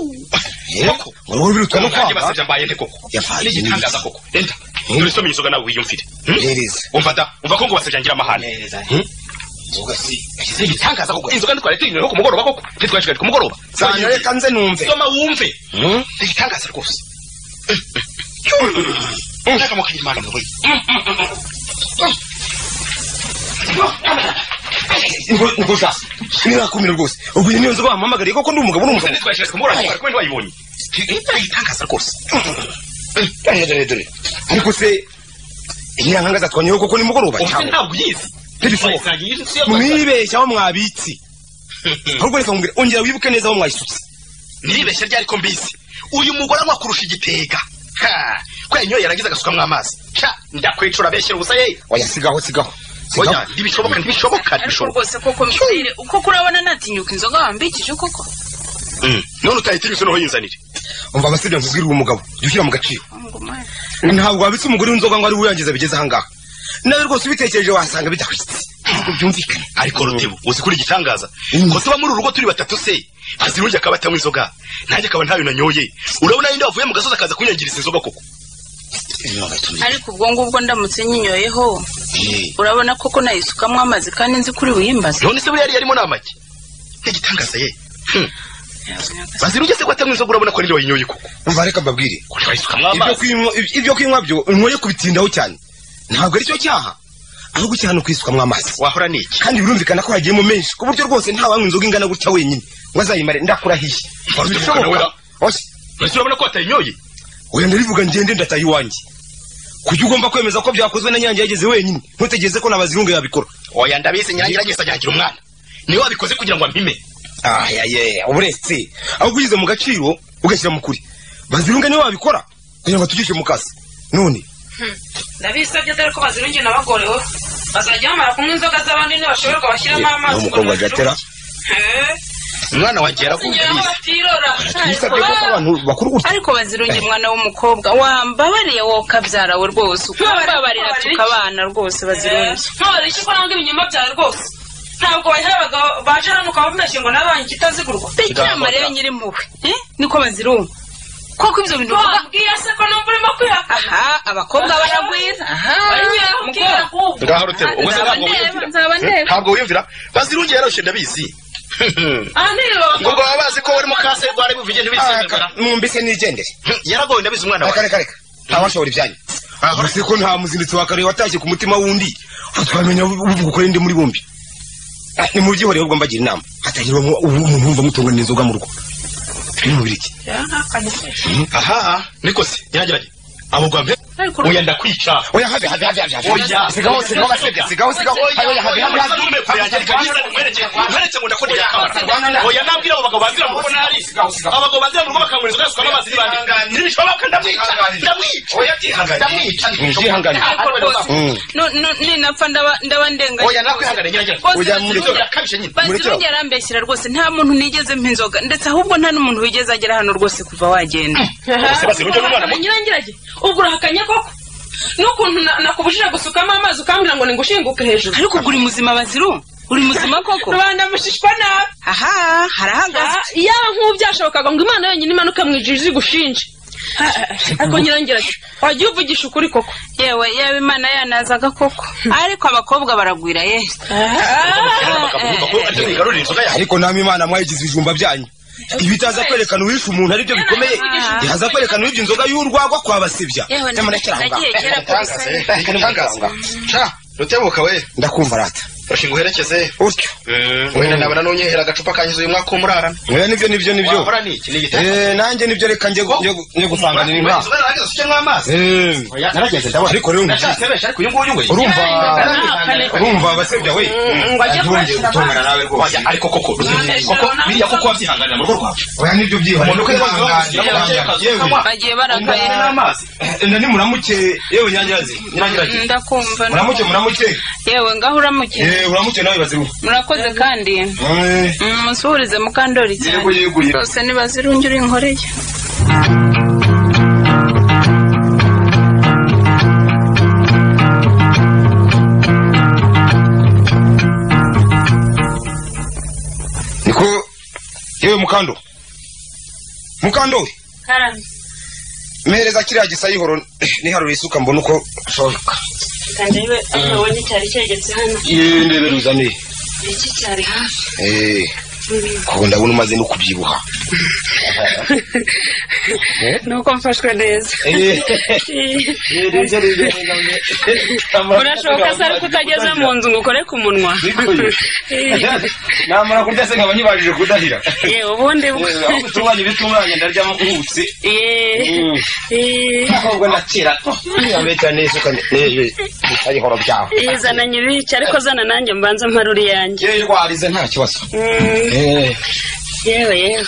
koko uruhu birutwa no Nanjye kwanga basabye mbaye nte koko Yabaye n'igitangaza n'ibibi. koko enda dore isome inzoga nawe wiyumvire Hmm? Hereza. umva da umva ko ngo basabye ngira amahane Hmm? inzoga si Yashyize igitangaza koko inzoga ntitwari tuyinywera ku mugoroba koko ntitwaje ku mugoroba zanyu reka nze numve soma wumve Hmm? ni igitangaza rwose naka mukagira imana mwe Ingo- ingo za ntirakumira rwose ubwo iyi niyo nzoga wampamagariye koko ndi umugabo n'umugabo ntitwaje ku mugoroba twari kumwe ntiwayibonye ni igitangaza rwose dore dore dore ariko se inyirankangaza zatwanyeho koko ni mugoroba umuntu cyangwa ntabwo uyizi ntibishoboka mwibeshyaho mwabitsi ahubwo reka nkubwire ongera wibuke neza aho mwayisutse niribeshya ryari ko mbizi uyu mugore anywa kurusha igitega Ha! ko yanyoye yarangiza agasukamo amazi Cya, ndakwicura abeshyira ubusa ye oya sigaho sigaho sigaho. oya ntibishoboka ntibishoboka ariko ntibishoboka rwose koko mbere kuko urabona natinyuka inzoga wambikije koko Mm. none utahitinyutse noneho yinzanire umva amasebya ntuzwirwa umugabo jya ushyira mu gaciro ngo mwana ntabwo wabitse umugore w'inzoga ngo ari wiyangiza bigeze ahangaha nawe rwose ubitekereje wasanga bidahwitse ntabwo byumvikana ariko rutebo uzi kuri igitangaza Mm. ko tuba muri uru rugo turi batatu se azirungi akaba atanywa inzoga nanjye akaba ntayo nanyoye urabona yindi wavuye mu gasozi akaza kunyangiriza inzoga koko ariko ubwo ngubwo ndamutse nyinyoyeho urabona koko nayisukamo amazi kandi nzi kuri buyimbaze none se buriya yari yarimo n'amagi ntigitangaza ye Hmm. bazirungi se ko atanywa inzoga urabona ko niyo yinyoye koko umva reka mbabwire ko ntibayisukamo ibyo amazi kunywa- ibyo kunywa byo unyoye kubitindaho cyane ntabwo ari cyo cyaha ahubwo icyaha ni ukwisukamo amazi wahora n'iki kandi birumvikana ko hagiyemo menshi ku buryo rwose ntawanywa inzoga ingana gutya wenyine ngo azayimare ndakurahiye Bishoboka. oya mbese urabona ko watayinyoye oya ndarivuga ngende ndataye iwanjye kuki ugomba kwemeza ko byakozwe na nyange yageze wenyine ntutegereze ko n'abazirungu yabikora oya ndabizi nyange iragesa nyangira umwana niwe wabikoze kugira ngo ampime ayaye uburetse ahubwo ugize mu gaciro ugashyira mu kuri bazirunga niwe wabikora kugira ngo atugishe mu kazi none ndabisabye dore ko bazirungi nabagorewe bazajya bamara kunywa inzoga z'abandi ntibashoborwa bashyiramo amazi n'umukobwa agatera umwana wanjye yarakuze kugira batirora bisabye ko abantu bakuru gutya ariko bazirunge mwana w'umukobwa wambabariye wowe kabyara we rwose ukambabarira tukabana rwose bazirunge ntore icyo ukora ngo ibinyoma byawe rwose ntabwo wayiha abagabo baje hano ukaba wabeshye ngo nawe banki itazigurwa bicyama rero nyiri impuhwe eh? niko bazirunga koko ibyo bintu uvuga wabwiye se ko numva urimo kwihakana aha abakobwa baragwiza aha mukobwa ngaho rutero ubwo se ntabwo wiyumvira nzaba ndeba ntabwo wiyumvira bazirungi yaroshe ndabizi ngo ngo baba bazi ko warimo kase rwari buvuge ntibisembera mwumvise nigendere yaragoye ndabizi umwana wawe reka reka reka ntawashobora ibyanyu uretse ko nta muzindutsi wa kare watashye ku mutima wundi twamenya uvuga ukora indi muri bombi Ah, nimubyihoreye ubwo mbagira inama hatagirwamo ubu umuntu wumva mutungana inzoga mu rugo ni mubiri iki aha niko se yagerageje amugwa mpe oya ndakwica oya have have have have, have oya sigaho sigaho basebya sigaho sigaho oya have have have mwereke ngo ndakondera kamara oya nabwira abo bagabo bazira kuko nari abagabo bazira mu rugo bakanywera inzoga zisuka n'amazi n'ibandi ntibishoboka ndamwica ndamwica oya ndamwica Mwihangane. Mm. No- no- ninapfa ndaba- ndaba ndenganya oya nakwihangane nyiragera Rwose Oya, bazirunge- mureke. akabije nyine bazirunge arambeshyira rwose nta muntu nigeze mpa inzoga ndetse ahubwo nta n'umuntu wigeze agera hano rose kuva wagenda se bazirunge n'umwana muto nyirangirage ubwo urahakanye koko n'ukuntu na- nakubujije gusukamo amazi ukambwira ngo ningushinguke hejuru ariko uri muzima bazirunge uri muzima koko rubanda mushishwa nabi aha harahagaze yaba nk'ubu byashobokaga ngo imana yonyine imanuke mu ijuru izigushinje ariko nyirangirage wagiye uvugisha ukuri koko yewe yewe imana yanazaga koko ariko abakobwa baragwira ye yigarurira inzoga yawe ariko namwe imana mwayigize ibijumba byanyu ibitaza kwerekana uwishe umuntu aribyo bikomeye ihaza kwerekana uwibye inzoga y'urwagwa kwabasibya yewe Nyamara kera aho ngaho. nagiye kera igitangaza kose eh, igitangaza ca rutebuka we ndakumva rata urashinga uherekeze utyo wenda nabona nunyehera agacupa kanyiza uyu mwaka w'umurarana oya nibyo nibyo nibyo wahora niki ni igitabo Eh, nanjye nibyo reka njye gu- njye gu- njye gusanganira inka inzoga narageze usukemo amazi Eh, oya narageze ndabona ariko rero ngushyize- ndacyasebeje ariko uyu nguyu we urumva Narageze, urumva abasebya we Ngiye gutongana nawe rwose Oya, ariko koko Rutebuka, koko biriya koko wabyihanganira mu rugo rwawe oya nibyo byihoreye umuntu uko yabaga yewe bagiye barakaye n'amazi enda nimuramuke yewe nyanyirazi nyanyirazi ndakumva muramuke muramuke yewe ngaho uramuke yewe uramuke nawe baziruhu murakoze kandi Mm, musuhurize mukandori cyane rwose nibazirunge uri inkoreye niko yewe mukando mukando karame mehereza kiriya gisayihoro niharura isuka mbona uko ashoboka kandi we abonye cyari cyegetse hano yewe ndebera uzaniye iki cyari hafi kuko ndabona umaze no kubyibuha nuko mfashwe neza urashoboka se ariko utageze mu nzu ngo ukore ku munwa namara kurya se nkaba nyibajije kudahira yewe ubundi bwo ahubwo utunganya ibitunganya ndaryamo kuhutse Yeee. Yeee. ahubwo nakira yabeta n'isuka yewe gisayihoro byawe izana nyibiki ariko zana nanjye mbanza mparura iyanjye yewe rwarize nta kibazo Mm, Eh, yewe yewe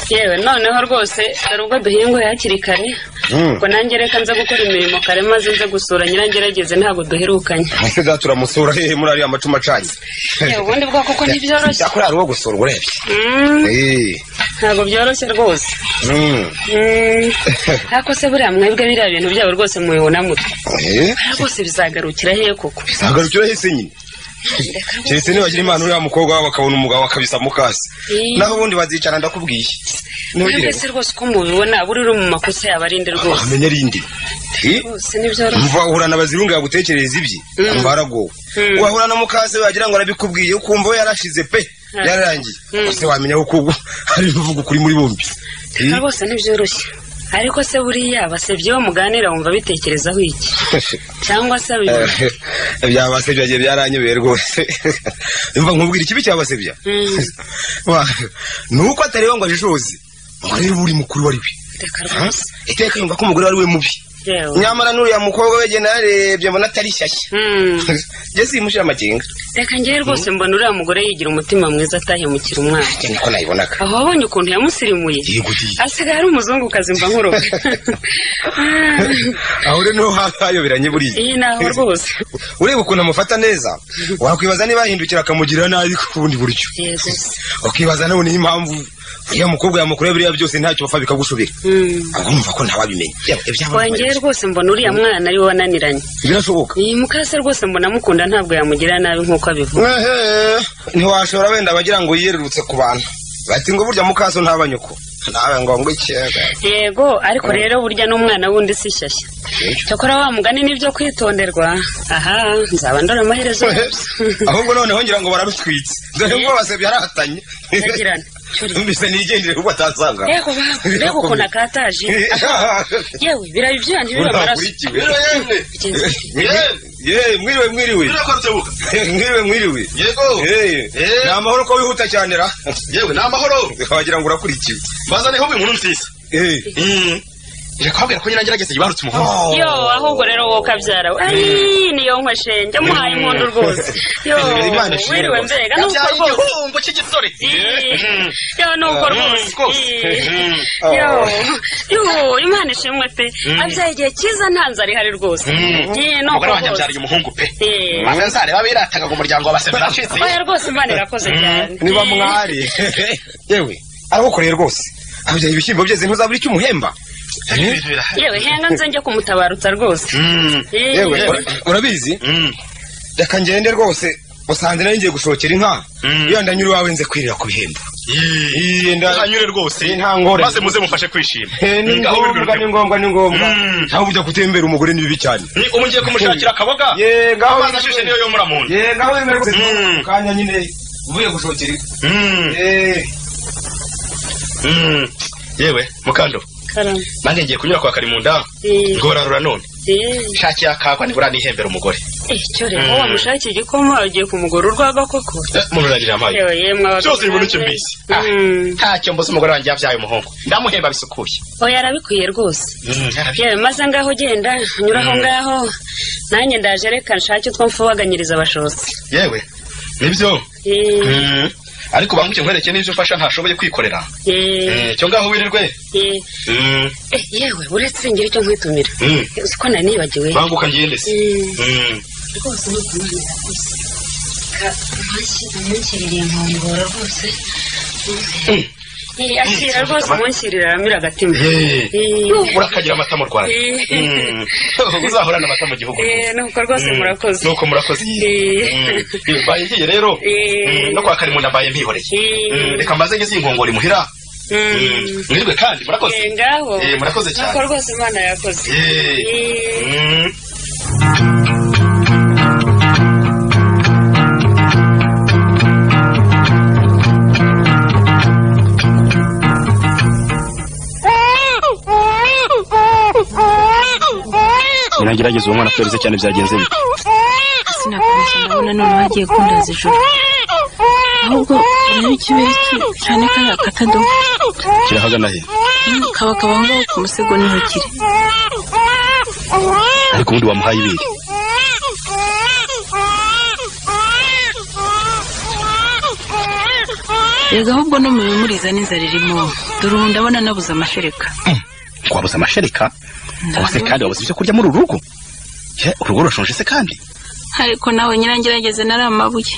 yewe noneho rwose hari ubwo duhinguye hakiri kare Mm. ubwo nanjye reka nza gukora imirimo kare maze nze gusura nyirangerageze ntabwo duherukanye mwese zaturamusura hehe muri ariya macuma acanye yewe ubundi bwa kuko ntibyoroshye yakora ari uwo gusura urebye Mm, Eh, ntabwo byoroshye rwose mm, Mm, ariko se buriya mwebwe biriya bintu byabo rwose mubibona mutwe eh, rwose bizagarukira hehe koko bizagarukira hese nyine keretse nibagira imana uriya mukobwa wabo bakabona umugabo akabisa mu kasi Eh. naho ubundi bazicara ndakubwiye mwebwe ntugire se rwose uko mubibona buri uri mu makosa yabarinde rwose wamenya rindi Eh, rwose ntibyoroshye umva uhura na bazirunga yagutekerereza ibye umva aragowe Mm. wahura na mukase wagira ngo arabikubwiye ukumva we yarashize pe yararangiye gusa wamenya ko ubu hari imvugo kuri muri bombi Eh, rwose ntibyoroshye ariko se buriya basebye bo muganira wumva bitekerezaho iki cyangwa se biba Eh, byabasebya gihe byaranyobeye rwose yumva nkubwira ikibi cyabasebya Mm, Wa, ni uko atareba ngo ajijoze ngo arebe uri mukuru wari we reka Ha? rwose iteka yumva ko umugore wari we mubi yewe nyamara n'uriya mukobwa we genda narebye mbona atari shyashya Mm, jye simushira amakenga reka ngewe rwose mbona uriya mugore yigira umutima mwiza atahemukira umwana cyane ko nayibonaga aho wabonye ukuntu yamusirimuye yego di asigaye ari umuzungukazi mba nkuroga Ah, aho rero niho hayoberanye buriya iyi naho rwose ureba ukuntu amufata neza wakwibaza niba yahindukira akamugirira nabi ku bundi buryo yego se. ukibaza nawe niyo impamvu uriya mukobwa yamukoreye biriya byose ntacyo bapfa bikagushobera Mm. agomba ko ntawabimenya Yaba- ibyaba wongeye rwose mbona uriya mwana ari we wananiranye birashoboka iyi mukase rwose mbona amukunda ntabwo yamugira nabi nk'uko abivuga Ehe, ntiwashobora wenda bagira ngo yiyerurutse ku bantu bati ngo burya mukaso ntaba nyoko nawe ngo ngo iki yego ariko rero burya n'umwana wundi si shyashya cyakora wa mugani nibyo kwitonderwa aha nzaba ndora amaherezo yose ahubwo noneho ngira ngo bararutwitse dore ngo basebye yarahatanye Yagirana. Cyuri. mbese nigendere kuko atasanga yego baba reka ukuntu akataje yewe birabe ibyuya ntibire amaraso Bigenze bite? Ye, mwiriwe mwiriwe mwiriwe mwiriwe yego Eh, Eh. ni amahoro ko wihuta cyane ra yewe ni amahoro wagira ngo urakurikiwe bazane inkumi nkuru nziza Eh, Mm. reka kubabwira ko nyine ngerageza yibarutse umuhungu oh. yo ahubwo rero wowe ukabyara we ayi niyo nkweshenge muhaye impundu rwose yo Imana ishimwe wiriwe rwose. mbega nuko yabyaye rwose igihumbo cy'igisore yo nuko rwose rwose. Eh, yo yo imana ishimwe pe abyaye igihe cyiza nta nzara ihari rwose Ye, nuko umugore wanjye rwose. abyariye umuhungu pe Eh. maze nzareba birataga umuryango w'abasebe bacitse oya rwose imana irakoze cyane niba mwari yewe aragukoreye rwose abyaye ibishyimbo byeze ntuzabura icyo umuhemba Eh? Ibintu birahari. yewe henga nze njye kumutabarutsa rwose Mm. Ye. yewe ura- urabizi Mm. reka ngende rwose usanze nari ngiye gushokera inka Mm. iyo ndanyura iwawe nze kwirira ku bihembo Iyi nda- hanyure rwose Iyi nta ngorane. maze muze mufashe kwishima Eh, ni Aho biri ngombwa biruta. ni ngombwa ni ngombwa Mm. nawe ujya gutembera umugore ni bibi cyane Ni ubu ngiye kumushakira akaboga Ye, ngaho amazi ashushe niyo yomora mu nda ye ngaho wemere rwose Mm. kanya nyine uvuye gushokera inka Mm. Eh, Mm. yewe mukando karame nanjye ngiye kunyura kwa karimunda Eh. ngorarura none Ye. shakira akagwa ntibura nihembera umugore Eh, cyo rero wowe wamushakiye igikoma ugiye kumugura urwagwa koko Eh, munurarira amazi yewe yemwe abagabo Cyose biboneke namwe. mbese. Mm. ntacyo mbuze umugore wanjye yabyaye umuhungu ndamuhemba bisukuye oya arabikwiye rwose Mm, yarabye- yewe maze ngaho genda nyura aho ngaho nanjye ndaje reka nshake utwo mfubaganyiriza abashotsi yewe nibyo Eh, Mm. ariko banguke nkwereke n'ibyo ufasha ntashoboye kwikorera eh, Eh, cyo ngaho wirirwe eh. Mm. Eh, yewe uretse ngira icyo nkwitumira Mm. Eh, uzi ko nari nibagiwe banguka ngende se Eh, Mm. rwose ni ukumana yakoze umunshyiriye inkongoro rwose Eh, akira rwose umunshirira aramira agatima Eh. Eh, urakagira amata mu rwanda Eh. Mm. uzahorana amata mu gihugu eh, nuko rwose Mm. murakoze nuko murakoze Eh. Mm. mbaye ngiye rero Eh. Mm, no kwa karimunda mbaye mpihoreye Eh. Mm, reka mbaze ngeze iyi nkongoro imuhira Mm. mwirwe kandi Eh, murakoze ngaho Eh, murakoze cyane nuko rwose imana yakoze Eh. Eh. Mm. nagerageza uwo mwana kubera cyane byagenze bite sinakubeshya ndabona noneho agiye kundaza ijoro ahubwo urebe ikibere cye cyane kariya katadoga kirahagana he kaba kaba aho ngaho ku musego niho kiri ariko ubundi wamuhaye ibiri rega ahubwo no mu bimuriza n'inzara irimo dore ubu ndabona nabuze amashereka wabuze amashereka wabuze kandi wabuze ibyo kurya muri uru rugo Ye, urugo rurashonje se kandi ariko nawe nyirangerageze nari amabuye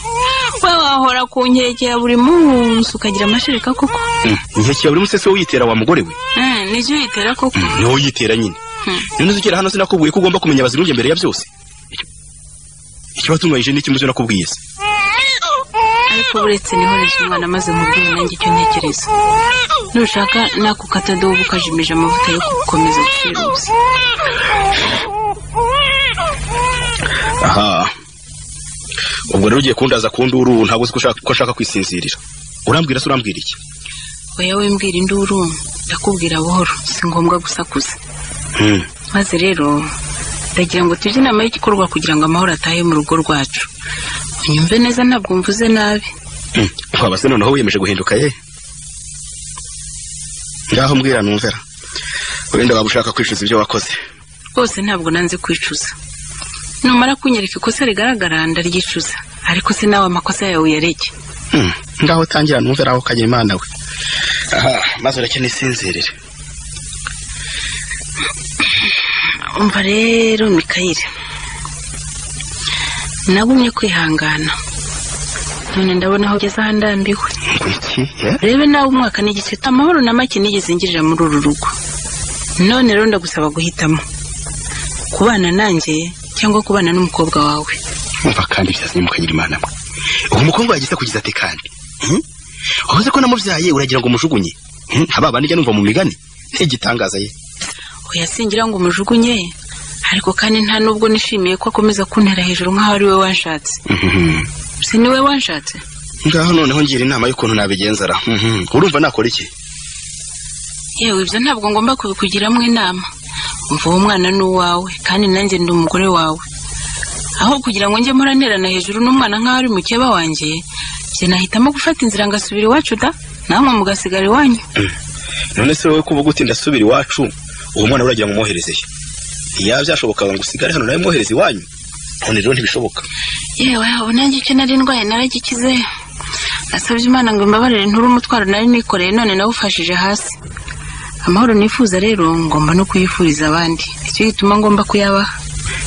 we wahora ku nkeke ya buri munsi ukagira amashereka koko Mm, igihe kiba buri musese wiyitera wa mugore we Eh, nibyo yitera koko Mm, niwo yitera nyine rero nzukira hano sinakubwiye ko ugomba kumenya abazirunge mbere ya byose Icyo- ikibatunganyije ni kimwe nakubwiye se ariko uretse niho reje umwana amaze nkubwire nanjye icyo ntekereza nushaka nakukadobo ukajimije amavuta yo gukomeza gucuruza aha ubwo rero ugiye kundaza kundi uru ntabwo uzi ko ushaka- ko nshaka kwisinzirira urambwira se urambwira iki oya we mbwira induru njya kubwira buhoro si ngombwa gusakuza maze rero ndagira ngo tujye inama y'igikorwa kugira ngo amahoro atahe mu rugo rwacu unyumve neza ntabwo mvuze nabi waba se noneho wiyemeje guhinduka ye ngaho mbwira numvera wenda waba ushaka kwicuza ibyo wakoze rwose ntabwo nanze kwicuza numara kunyereka ikosa rigaragara ndaryicuza ariko se nawe amakosa yawe uyareke Hmm, ngaho utangira numvera aho ukajya imana we aha maze urakeneye isinzirire umva rero mikayire nagumye kwihangana none ndabona aho ugeze ahandambiwe rebe nawe umwaka n'igice amahoro na make nigeze ngirira muri uru rugo none rero ndagusaba guhitamo kubana nanjye cyangwa kubana n'umukobwa wawe umva kandi byazimukanyira imana mwe uwo mukobwa yagize kugiza ati kandi hmm? wavuze ko namubyaye uragira ngo umujugunye Hmm? haba banijya numva mu migani ntigitangaza ye uyasingira ngo umujugunye ariko kandi nta nubwo nishimiye ko akomeza kuntera hejuru nk'aho ari we wanshatse si ni we wanshatse ngaho noneho ngira inama y'ukuntu nabigenzara Mhm. urumva nakora iki yewe ibyo ntabwo ngomba kubikugiramo inama umva uwo mwana ni uwawe kandi nanjye ndi umugore wawe aho kugira ngo njye muranterana hejuru n'umwana nk'aho ari mukeba wanjye njye nahitamo gufata inzira ngasubira iwacu da namwe mugasigara iwanyu none se wowe kuba ugutinda asubira iwacu uwo mwana uragira ngo umwohereze he yaba byashobokaga ngo usigare hano nawe mwohereze iwanyu none rero ntibishoboka yewe ubu nanjye icyo nari ndwaye naragikize nasabye imana ngo imbabarire nture umutwaro nari nikoreye none nawufashije hasi amahoro nifuza rero ngomba no kuyifuriza abandi icyo gituma ngomba kuyabaha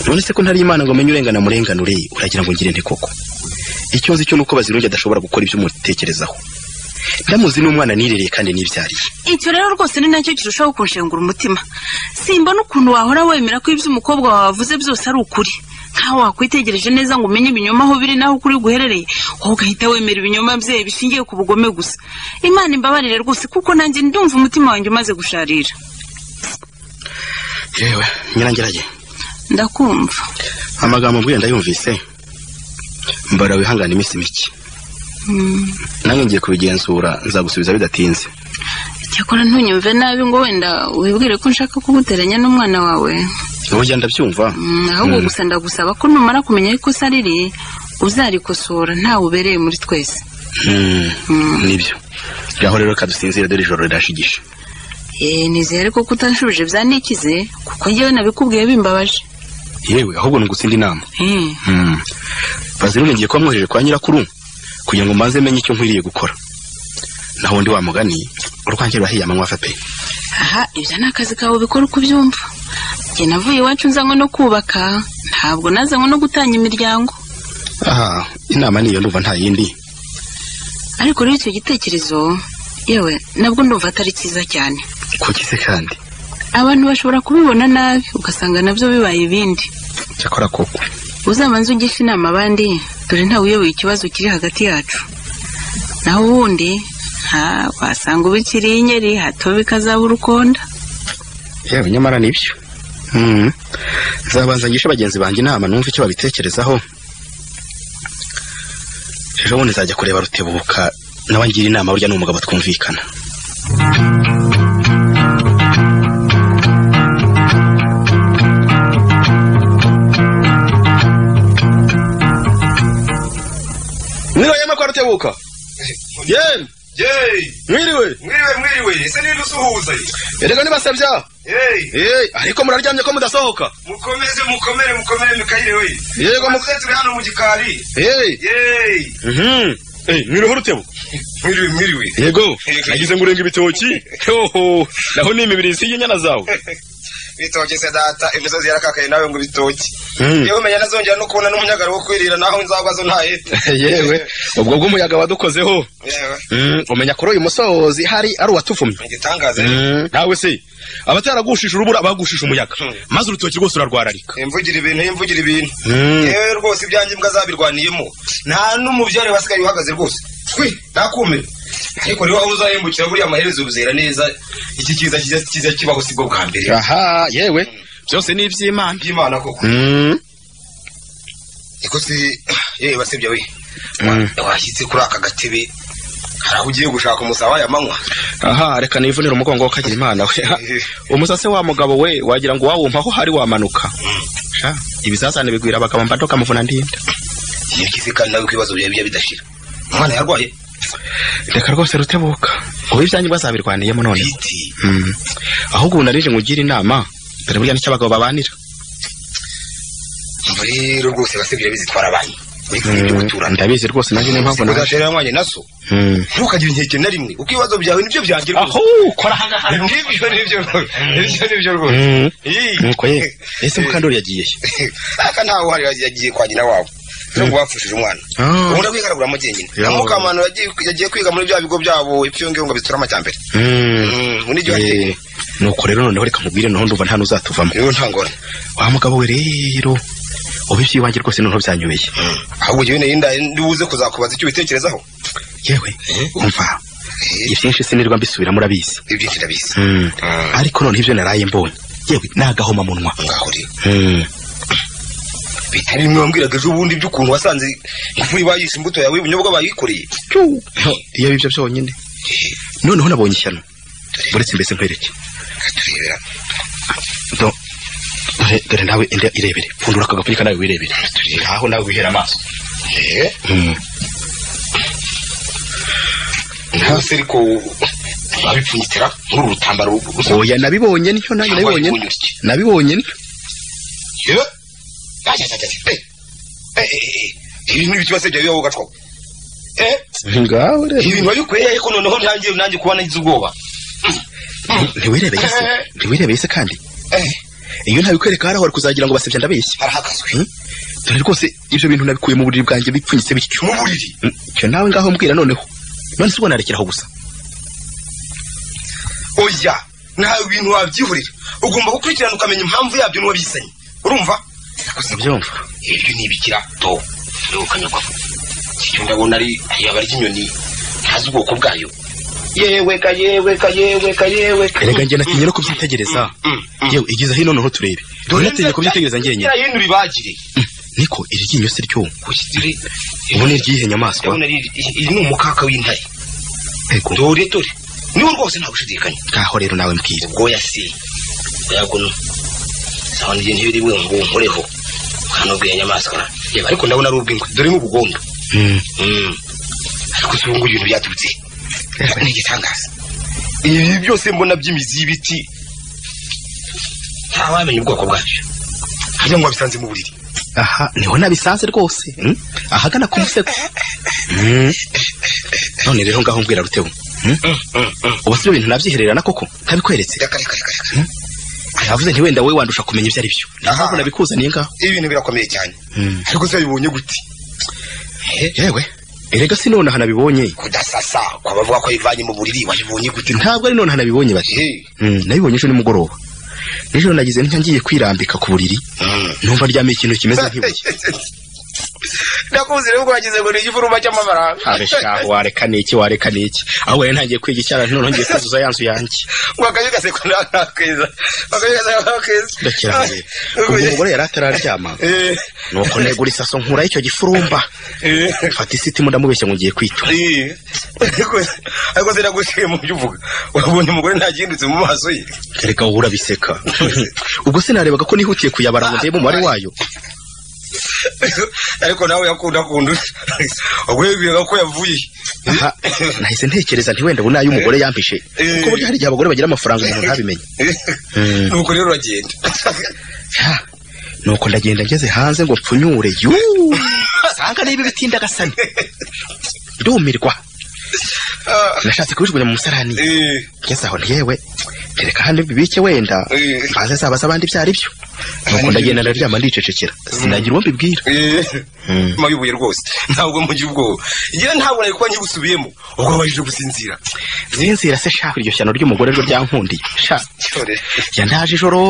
none se ko ntari imana ngo umenye urengana murenganure uragira ngo ngire nte koko icyo nzi cyo ni uko bazirungi adashobora gukora ibyo umutekerezaho ndamuzi n'umwana nirereye kandi nibyariye icyo rero rwose ni nacyo kirushaho kunshengura umutima simbona ukuntu wahora wemera ko ibyo umukobwa wawe avuze byose ari ukuri nkaho wakwitegereje neza ngo umenye ibinyoma aho biri n'aho ukuri guherereye wowe ugahita wemera ibinyoma bye bishingiye ku bugome gusa imana imbabarire rwose kuko nanjye ndumva umutima wanjye umaze gusharira yewe nyirangerage ndakumva amagambo mbwiye ndayumvise mbara wihangane iminsi mike Mm. nange ngiye kubigenzura nzagusubiza bidatinze cyakora ntunyumve nabi ngo wenda wibwire ko nshaka kuguteranya n'umwana wawe wowe ugenda ndabyumva Mm, ahubwo gusa ndagusaba ko numara kumenya aho ikosa riri uzarikosora ntawe ubereye muri twese Mm, nibyo ngaho rero kadusinzira dore ijoro rirashigisha Eh, nizere ko kutanshubije byanikize kuko njyewe nabikubwiye bimbabaje yewe ahubwo ni ugutsinda inama Eh, Mm. bazirungi ngiye kuba mwohereje kwa nyirakuru kugira ngo mbanze menye icyo nkwiriye gukora naho undi wamugani urwanjye rurahiye amanywa fe pe aha ibyo ni akazi kawe bikora uko ubyumva njye navuye iwacu nzanywe no kubaka ntabwo nazanywe no gutanga imiryango aha inama niyo ndumva nta yindi ariko rero icyo gitekerezo yewe nabwo ndumva atari cyiza cyane kuki se kandi abantu bashobora kubibona nabi ugasanga nabyo bibaye ibindi cyakora koko uzabanze ugisha inama abandi dore ntawe uyoboye ikibazo kiri hagati yacu naho ubundi nta wasanga ubikiriye inyeri hato bikazaba urukonda yewe nyamara nibyo Mm. nzabanza ngishe bagenzi banjye inama numve icyo babitekerezaho ejo bundi nzajya kureba rutebuka nawe ngira inama burya ni umugabo twumvikana mwiriwe yema kwa rutebuka yemwe mwiriwe mwiriwe mwiriwe ese ninde usuhuza ye erega nibasabya Hey, Eh, ariko muraryamye ko mudasohoka mukomeze mukomere mukomere mukayire we Yego, mu- mukomeze turi hano mu gikari Eh, Hey, mhm. Eh, mwiriwe rutebuka mwiriwe mwiriwe yego nagize ngo urenga ibitoki hoho naho ni imibiri isiye inyana zawe bitoki se data imisozi yarakakaye nawe ngo bitoki Mm. yewe menya nazongera no kubona n'umunyagara wo kwirira naho nzagwazo ntahete yewe ubwo bw'umuyaga wadukozeho yewe Mm, umenya kuri uyu musozi hari ari uwatuvumye igitangaza Mm, nawe se abataragushije urubura bagushije umuyaga maze urutoki rwose urarwararika imvugira ibintu imvugira ibintu Mm. yewe rwose ibyanjye imbwa zabirwaniyemo nta n'umubyare wasigaye uhagaze rwose twi nakumira ariko rero aho uzahembukira buriya amaherezo ubuzera neza iki kiza kiza- kiza kibaho sibwo bwa mbere aha yewe byose ni iby'imana by'imana koko Mm, niko se yewe basebya we mm. washyitse kuri aka gatebe hari aho ugiye gushaka umusaba yamanywa aha reka nivunire umugongo wo kagira imana we umusase wa mugabo we wagira ngo wawumpaho hari wamanuka sha ibizazane bigwira abagabo mbato kamuvuna ndinde iyo ugize kandi nawe ibibazo byawe bijya bidashira umwana yarwaye reka rwose rutebuka ubu ibyanyu bazabirwaniyemo none Mm. ahubwo ubu narije ngugire inama dore burya nicyo abagabo babanira umva rero rwose basi birabizitwara banki Mm, ndabizi rwose nanjye niyo mpamvu naje udatera yanywanye naso Mm. ntukagire inkeke na rimwe kuko ibibazo byawe nibyo byanjye aho kora ahangaha nibyo nibyo nibyo nibyo rwose Mm. Ii. nuko ye ese mukandori yagiye he? aka ntawe uhari yagiye kwa nyina wawe niyo ngo bapfushije umwana Ah. ubundi akwigaraguramo jyenyine Yo. na mukamana yagiye- yagiye kwiga muri bya bigo byabo ipfiyongeho ngo biturama cya mbere Mm. ubu n'igihe wateye Eh, nuko rero noneho reka nkubwire noneho ndumva nta n'uzatuvamo rero nta ngorane wa mugabo we rero ubu iby'iwanjye rwose noneho byanyobeye ahubwo jyewe nenda ndibuze kuzakubaza icyo ubitekerezaho yewe umva ibyinshi sinirwa mbisubiramo urabizi ibyinshi ndabizi Mm. ariko noneho ibyo naraye mbonye yewe ni agahomamunwa ngaho rero Mm. bitari bimwe wambwiraga ejo bundi by'ukuntu wasanze ifu bayishe imbuto yawe ubunyobwa bayikoreye iyo bibyo byonyine noneho nabonye ishyano uretse mbese nkwereke katurebera Do- dore dore nawe inde irebere pfundura aka gapfunyika nawe wirebere ngaho nawe wihera amaso Mm. hasi ariko babipfunyitira muri uru rutambaro oya nabibonye nicyo nanjye Cyangwa nabibonye ibibonye utya. nabibonye nicyo yewe ibintu n'ibiti base byawe bibaho ugacwaho ngaho ibintu wabikweye ariko noneho ntangiye nanjye kuba nagize ubwoba ntiwirebeye se ntiwirebeye se kandi iyo ntabikwereka hariya wari kuzagira ngo basebya ndabeshya Hmm? dore rwose ibyo bintu nabikuye mu buriri bwanjye bipfunyitse bityo mu buriri icyo nawe ngaho mbwira noneho none se ubwo narekeraho gusa oya nta bintu wabyihurira ugomba gukurikirana ukamenya impamvu yabyo n'uwabizanye urumva ubyumva ibyo ni ibikira do rero kanyagwaho icyo ndabona ari ayaba ry'inyoni ntazi ubwoko bwayo yewe ka yewe ka yewe ka yewe ka erega njye natinye no kubyitegereza yewe igize hino noneho turebe Dore natinye kubyitegereza njyenyine Yera yindi uribagire niko iri ryinyo se ryo ushyire ubu ni iryihe nyamaswa ndabona ari- iyi ni umukaka w'intare Ego. dore dore niwo rwose nta gushidikanya ngaho rero nawe mbwira ubwoya se bwaguno sabona igihe ntibiri we ngo nkoreho kanubwiye nyamaswa yeba ariko ndabona ari ubw'ingwe dore nk'ubugondo Mm. Mm. ariko si ubungubu ibintu byaturutse ni igitangaza ibi byose mbona by'imizi y'ibiti ntawamenya ubwoko bwabyo hajya ngo wabisanze mu buriri aha niho nabisanze rwose hmm? ahagana ku musego Hmm. none rero ngaho mbwira rutebu Hmm? ubu si ibyo bintu nabyihererana koko ntabikweretse reka reka reka reka yavuze nti wenda wowe wandusha kumenya ibyo ari byo niyo Aha. mpamvu nabikuzaniye ngaho ibintu birakomeye cyane Mm. ariko se wabibonye gute yewe erega si nonaha nabibonye kudasasa kwabavuga ko yivanye mu buriri wabibonye gute ntabwo ari nonaha nabibonye bati Eh, Mm, nabibonye ejo nimugoroba nijoro nagize ntya ngiye kwirambika ku buriri mm. numva ryamye ikintu kimeze nk'ibuye ndakuzi rero ubwo wagize ngo ni igifuruma cy'amafaranga abeshaho wareka niki wareka niki aho wari ntangiye kwiga icyara none ngiye kuzuza ya nzu yanjye ngo akayo gaseko nakeza akayo gaseko nakeza ndakira hamwe ubwo umugore yari atararyama Eh, nuko negura isaso nkuraho icyo gifurumba eh, mfata isitimu ndamubeshya ngo ngiye kwituma eh. ariko ariko se nagushije mu byo uvuga wabonye umugore ntagihindutse mu maso ye kereka wowe urabiseka ubwo se narebaga ko nihutiye kuyabara ngo ndebe umubare wayo ariko nawe yakunda kundusha ubwo yibwiraga ko yavuye aha nahise ntekereza nti wenda ubu nayo umugore yampishe kuko burya hari igihe abagore bagira amafaranga umuntu ntabimenye Mm. nuko rero uragenda Ha, nuko ndagenda ngeze hanze ngo mpfunyure yuu sanga niba bitinda gasani ndumirwa nashatse kubijugunya mu musarani Eh, ngeze aho ntiyewe tereka hano bibike wenda Eh. mbanze zabaza abandi ibyo ari byo nuko ndagenda ndaryama ndicecekera sinagira uwo mbibwira eh. nyuma y'ubuye rwose ntabwo mugira ubwoba njyewe ntabwo nari kuba nkibusubiyemo ubwo babashije gusinzira zinzira se shaka iryo shyano ry'umugore ryo ryankundiye sha cyore ya ndaje ijoro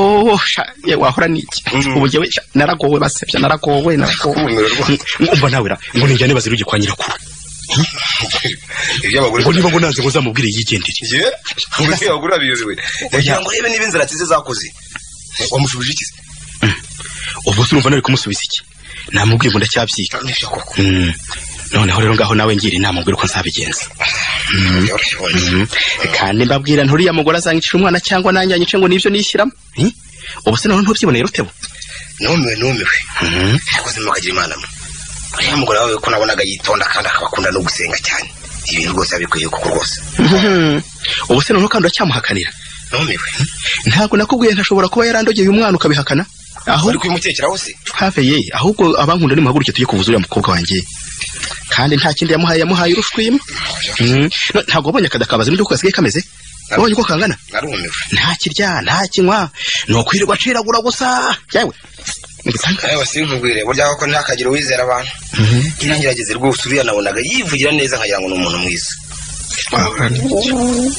sha ye, wahora n'iki Mm. ubu njyewe sha, naragowe basebya naragowe naragowe kumirwa rwose umva nawe ra ngo nijyane bazirujye kwa nyirakuru iby'abagore ngo niba ngo nanze ngo uzamubwire yigendere njye ubundi abagore babiyobewe yagira ngo urebe niba inzara nziza zakoze wamushubije iki se ubwo se urumva nari kumusubiza iki namubwiye ngo ndacyabyiga nibyo koko Mm. noneho rero ngaho nawe ngira inama mbwira uko nzabigenza kandi mbabwira nturiya mugore azanyicira umwana cyangwa nanjye anyice ngo nibyo nishyiramo Hi? ubu se nawe ntubyiboneye rutebo numiwe numiwe ariko zimukagira imana mwe uriya mugore wawe ko nabonaga yitonda kandi akaba akunda no gusenga cyane ibintu rwose abikwiye kuko rwose Mhm. ubu se noneho kandi uracyamuhakanira numiwe ntabwo nakubwiye ntashobora kuba yarandogeye umwana ukabihakana aho uri kubimutekeraho se have ye ahubwo abankunda nimuhaguruke tujye kuvuza uriya mukobwa wanjye kandi nta kindi yamuhaye yamuhaye urushwi imwe Mhm. No, ntabwo wabonye akada kabaze n'ibyo kasigaye kameze wabonye uko kangana narumiwe nta kirya nta kinywa ni ukwirirwa aciragura gusa yewe yewe sinkubwire burya koko ntihakagire uwizera abantu ntirangerageze rwose uriya nabonaga yivugira neza nkagira ngo ni umuntu mwiza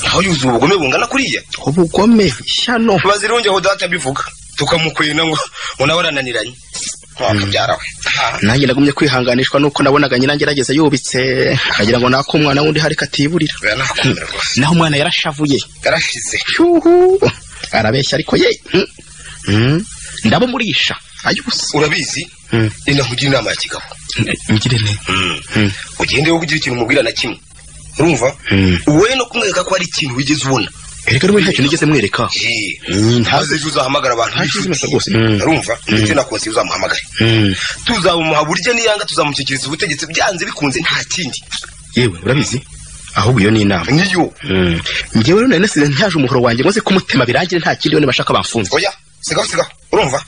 naho yuzuye ubugome bungana kuriya ubugome shyano bazirungeho data abivuga tukamukwena ngo ngo nawe arananiranye wakabyara we nanjye nagumye kwihanganishwa nuko nabonaga nyina ngerageza yubitse akagira ngo naka umwana wundi hari katiburira naho umwana yarashavuye yarashize cyuhu arabeshya ariko ye Mm. Mm. ndabamurisha urabizi ninakugira inama ya kigabo ngire ne ugende wowe ugira ikintu umubwira na kimwe urumva wowe no kumwereka ko hari ikintu wigeze ubona erega rwose nta kintu nigeze mwereka ntazi ejo uzahamagara abantu b'inshuti urumva ndetse na konsiyo uzamuhamagare tuzabumuha burya niyanga tuzamushyikiriza ubutegetsi byanze bikunze nta kindi yewe urabizi ahubwo iyo ni inama niyo ngewe rero nari nasize ntaje umuhoro wanjye ngo nze kumutema birangire nta kindi bone bashaka bamfunze oya sigaho sigaho urumva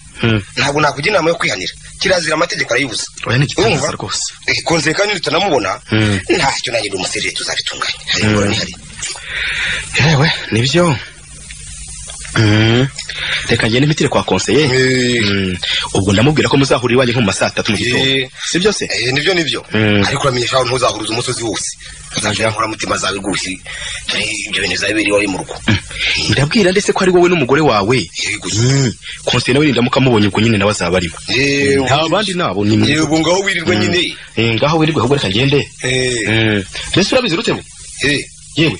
ntabwo nakugira inama yo kwihanira kirazira amategeko arayibuza oya ni igitangaza rwose konsiyo kandi tutanamubona ntacyo nanjye ndi umuserire tuzabitunganya hari ingorane ihari yewe nibyo Mm. reka ngende mpitire kwa konseye Mm. ubwo ndamubwira ko muzahurira iwanjye nko mu ma saa tatu mu gitondo si byo se nibyo nibyo Mm. ariko uramenyesha aho ntuzahuriza umusozi wose uzajya inkoramutima zawe rwose dore ibyo bintu bizabe biri iwawe mu rugo ndabwira ndetse ko ari wowe n'umugore wawe Mm. konseye nawe nindamuka amubonye ubwo nyine nawe azaba arimo nta bandi nabo ni mwe yego ngaho wirirwa nyine Eh, ngaho wirirwe ahubwo reka ngende Mm. mbese urabizi rutebo yewe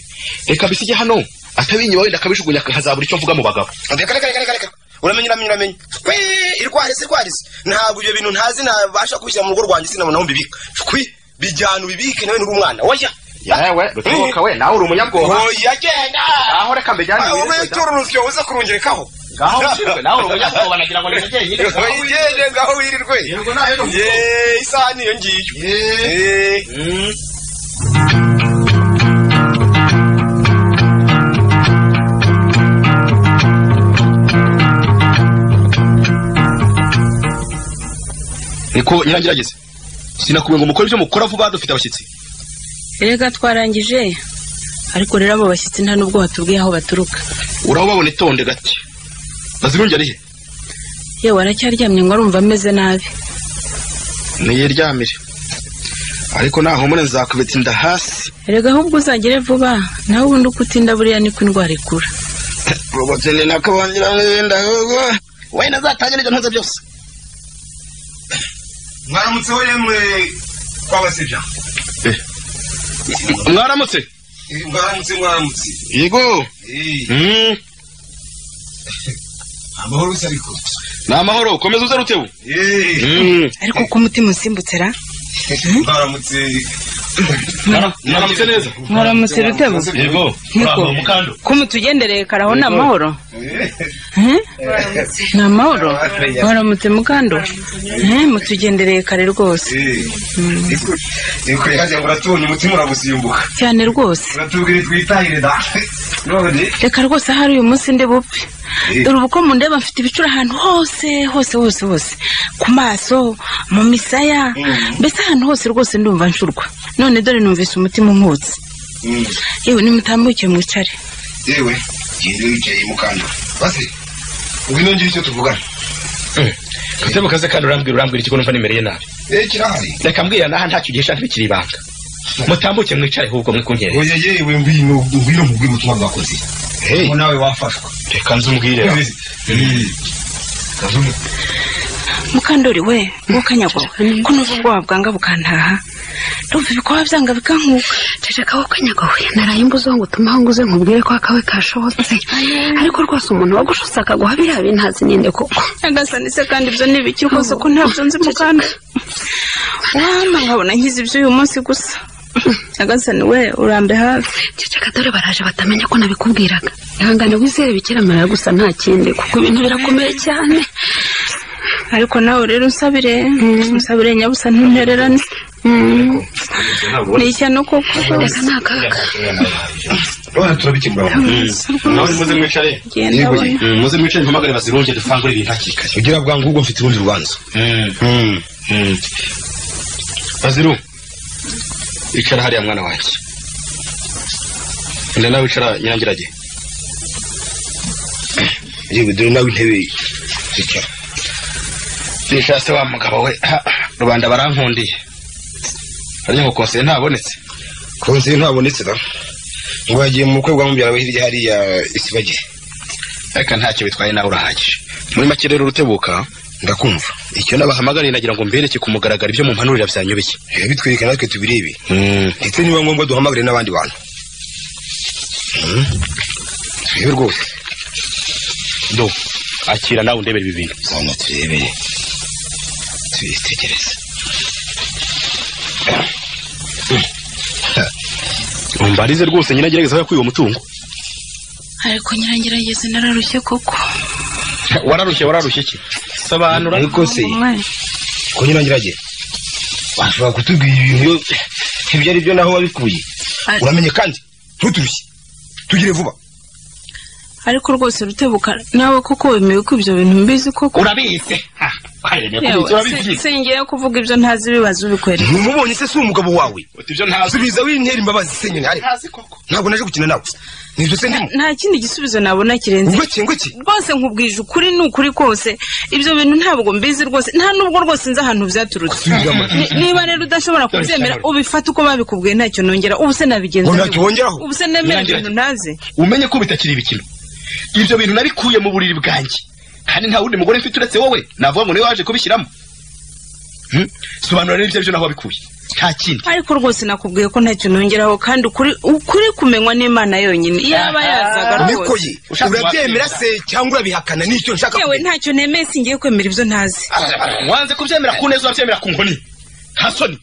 reka bisige hano atabinyuma wenda akabijugunya hazabura icyo mvuga mu bagabo reka reka reka reka reka uramenye uramenye uramenye shwi irwarize irwarize ntabwo ibyo bintu ntazi ntabasha kubishyira mu rugo rwanjye sinabona aho mbibika shwi bijyana ubibike nawe n'uri umwana oya yewe rutebuka we nawe uri umunyabwoba oya genda aho reka mbijyane aho witura urusyo uza kurungerekaho ngaho ushinzwe nawe uri umunyabwoba nagira ngo ni njye nyine wigende ngaho wirirwe Yeee, isaha niyo ngiyo Yeee. niko nyirangirageze sinakubwiye ngo mukore ibyo mukora vuba dufite abashyitsi reka twarangije ariko rero abo bashyitsi nta n'ubwo batubwiye aho baturuka urababona itonde gake bazirungi ari he yewe aracyaryamye ngo arumva ameze nabi niyiryamire ariko nahumure nzakubita inda hasi erega ahubwo uzagere vuba nawe ubundi uko utinda buriya niko indwara ikura ubukene nakabongira n'ibindi ahubwo wenda azatangira ibyo ntuze byose mwaramutse we yemwe kwabasibya mwaramutse mwaramutse mwaramutse yego Eee, Mm. amahoro gusa ariko ni amahoro komeza uze rutebu Eee, Mm. ariko ko umutima usimbutse ra mwaramutse mwaramutse neza mwaramutse Rutebo? yego Yego. murava mu kando kumu tugendereye karaho ni amahoro Eh? ni amahoro mwaramutse mukando Eh, mutugendereye kare rwose niko yaje ngo uratubonye umutima uragusimbuka cyane rwose uratubwire twitahire da none reka rwose ahari uyu munsi ndi bupfe dore ubu ko mundeba mfite ibicura ahantu hose hose hose hose ku maso mu misaya mbese ahantu hose rwose ndumva ncurwa none dore numvise umutima unkutse yewe nimutambuke mwicare yewe genda wicaye mukanda basi ngwino ngire icyo tuvugana Rutebo kaze kandi urambwira urambwira ikigo numva nimereye nabi eh kirahari reka mbwira naha ntacyo gihisha ntibikiri ibanga mutambuke mwicare ahubwo mwikunkere oya yewe ngwino ngwino mubwire ubutumwa bwakoze ngo nawe wafashwa reka nzumubwire mukandori we w'ukanyagwa ko numva ubwoba bwanga bukantaha ndumva ibikoba byanga bikankuka ceceka wowe kanyagowe naraye imbuzo ngo utumeho ngo uze nkubwire ko akawe kashobotse ariko rwose umuntu wagushutse akaguha biriya bintu ntazi ninde koko nyagasani se kandi ibyo ni ibiki rwose ko ntabyo nzi mukanda wama nkabona nkize ibyo uyu munsi gusa nyagasani we urambe hafi ceceka dore baraje batamenya ko nabikubwiraga ihangane wizere bikira mariya gusa nta kindi kuko ibintu birakomeye cyane ariko nawe rero usabire usabire nyabusa ntuntererane ni ishyano koko rwose ni akaga urabona turabikemura nawe muze mwicare Genda Yeguye. we. Mm, muze mwicare mpamagare bazirunge dufangure ibintu hakiri kare ugira bwangu ubwo mfite urundi rubanza baziru icara hariya mwana wanjye enda nawe icara nyirangirage yewe dore nawe intebe zicara nisha se wa mugabo we ha, rubanda barankundiye harya ngo konseye ntabonetse konseye ntabonetse da ngo yagiye mu bukwe bwa mubyara we hirya hariya isibagire ariko ntacyo bitwaye nawe urahagije muri make rero urutebuka ndakumva icyo nabahamagariye nagira ngo mbereke ku mugaragaro ibyo mu mpanurira byanyobeye birabitwereka natwe tubirebe ndetse niba ngombwa duhamagare n'abandi bantu Mm. turebe rwose do akira nawe undebere ibi bintu zana turebeye tubitegereze umbarize rwose nyine agerageza aho yakuye uwo mutungo ariko nyirangirageze nararushye koko wararushye wararushye ki sobanura ariko se Mwe. ko nyirangirage washobora kutubwira ibintu iyo- ibyo ari byo naho wabikuye Ari- uramenye kandi ntuturushye tugire vuba ariko rwose rutebuka nawe koko wemewe ko ibyo bintu mbizi koko urabizi waremeye Yewe, kubitsa, urabibwiye. si- singiye kuvuga ibyo ntazi ibibazo ubikwereka ntubonye se si umugabo wawe ibyo ntazi subiza wintera imbabazi se nyine ariko ntabwo naje gukina nawe nibyo se ndimo nta kindi gisubizo nabona kirenze ngwiki ngwiki rwose nkubwije ukuri ni ukuri kose ibyo bintu ntabwo mbizi rwose nta nubwo rwose nzi ahantu byaturutse Subiramo. Ni- niba rero udashobora kubyemera ubifata uko babikubwiye ntacyo nongera ubu se nabigenza Ngo bite? ntacyo wongeraho. ubu se nemera Nyirangira ibintu ntazi umenye ko bitakiri ibikino ibyo bintu nabikuye mu buriri bwanjye kandi nta wundi mugore mfite uretse wowe navuga ngo niwe waje kubishyiramo Hmm? sobanura rero ibyo byo naho wabikuye nta kindi ariko rwose nakubwiye ko ntacyo nongeraho kandi ukuri ukuri kumenywa n'imana yonyine yaba yazaga rwose nikoye urabyemera se cyangwa urabihakana nicyo nshaka yewe ntacyo nemeye singiye kwemera ibyo ntazi wanze kubyemera ku neza urabyemera ku nkoni nta soni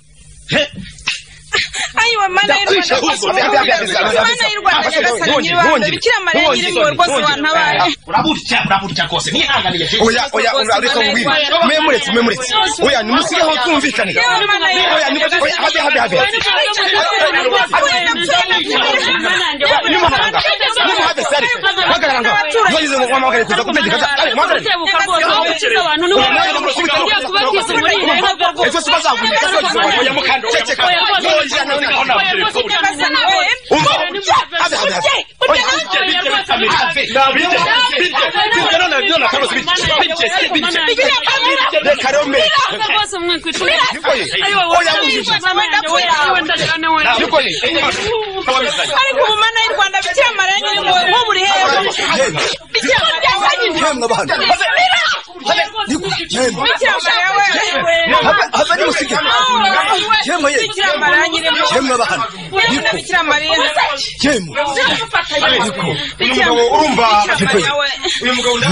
ayiwa mana y'u Rwanda, Ndakwishe, rwose ahubwo, urukundo, ndakwishe, mana y'u Rwanda ndakwishe, nyagasani ndakwishe, nyiribanga ndakwishe, bikira mariya ndakwishe, nyiringabo rwose ndakwishe, wantabaye uraburya uraburya rwose nihanganiye oya oya urareka ubwira memuretse memuretse oya nimusigeho tumvikanira oya nimusigeho oya habe habe habe Reka rero mbe. Nikoye. ariko ubu mana y'u Rwanda bikira mariya nyiribanga nk'ubu uri hejuru bikira mariya bikira mariya we bikira mariya nyiribanga bikira mariya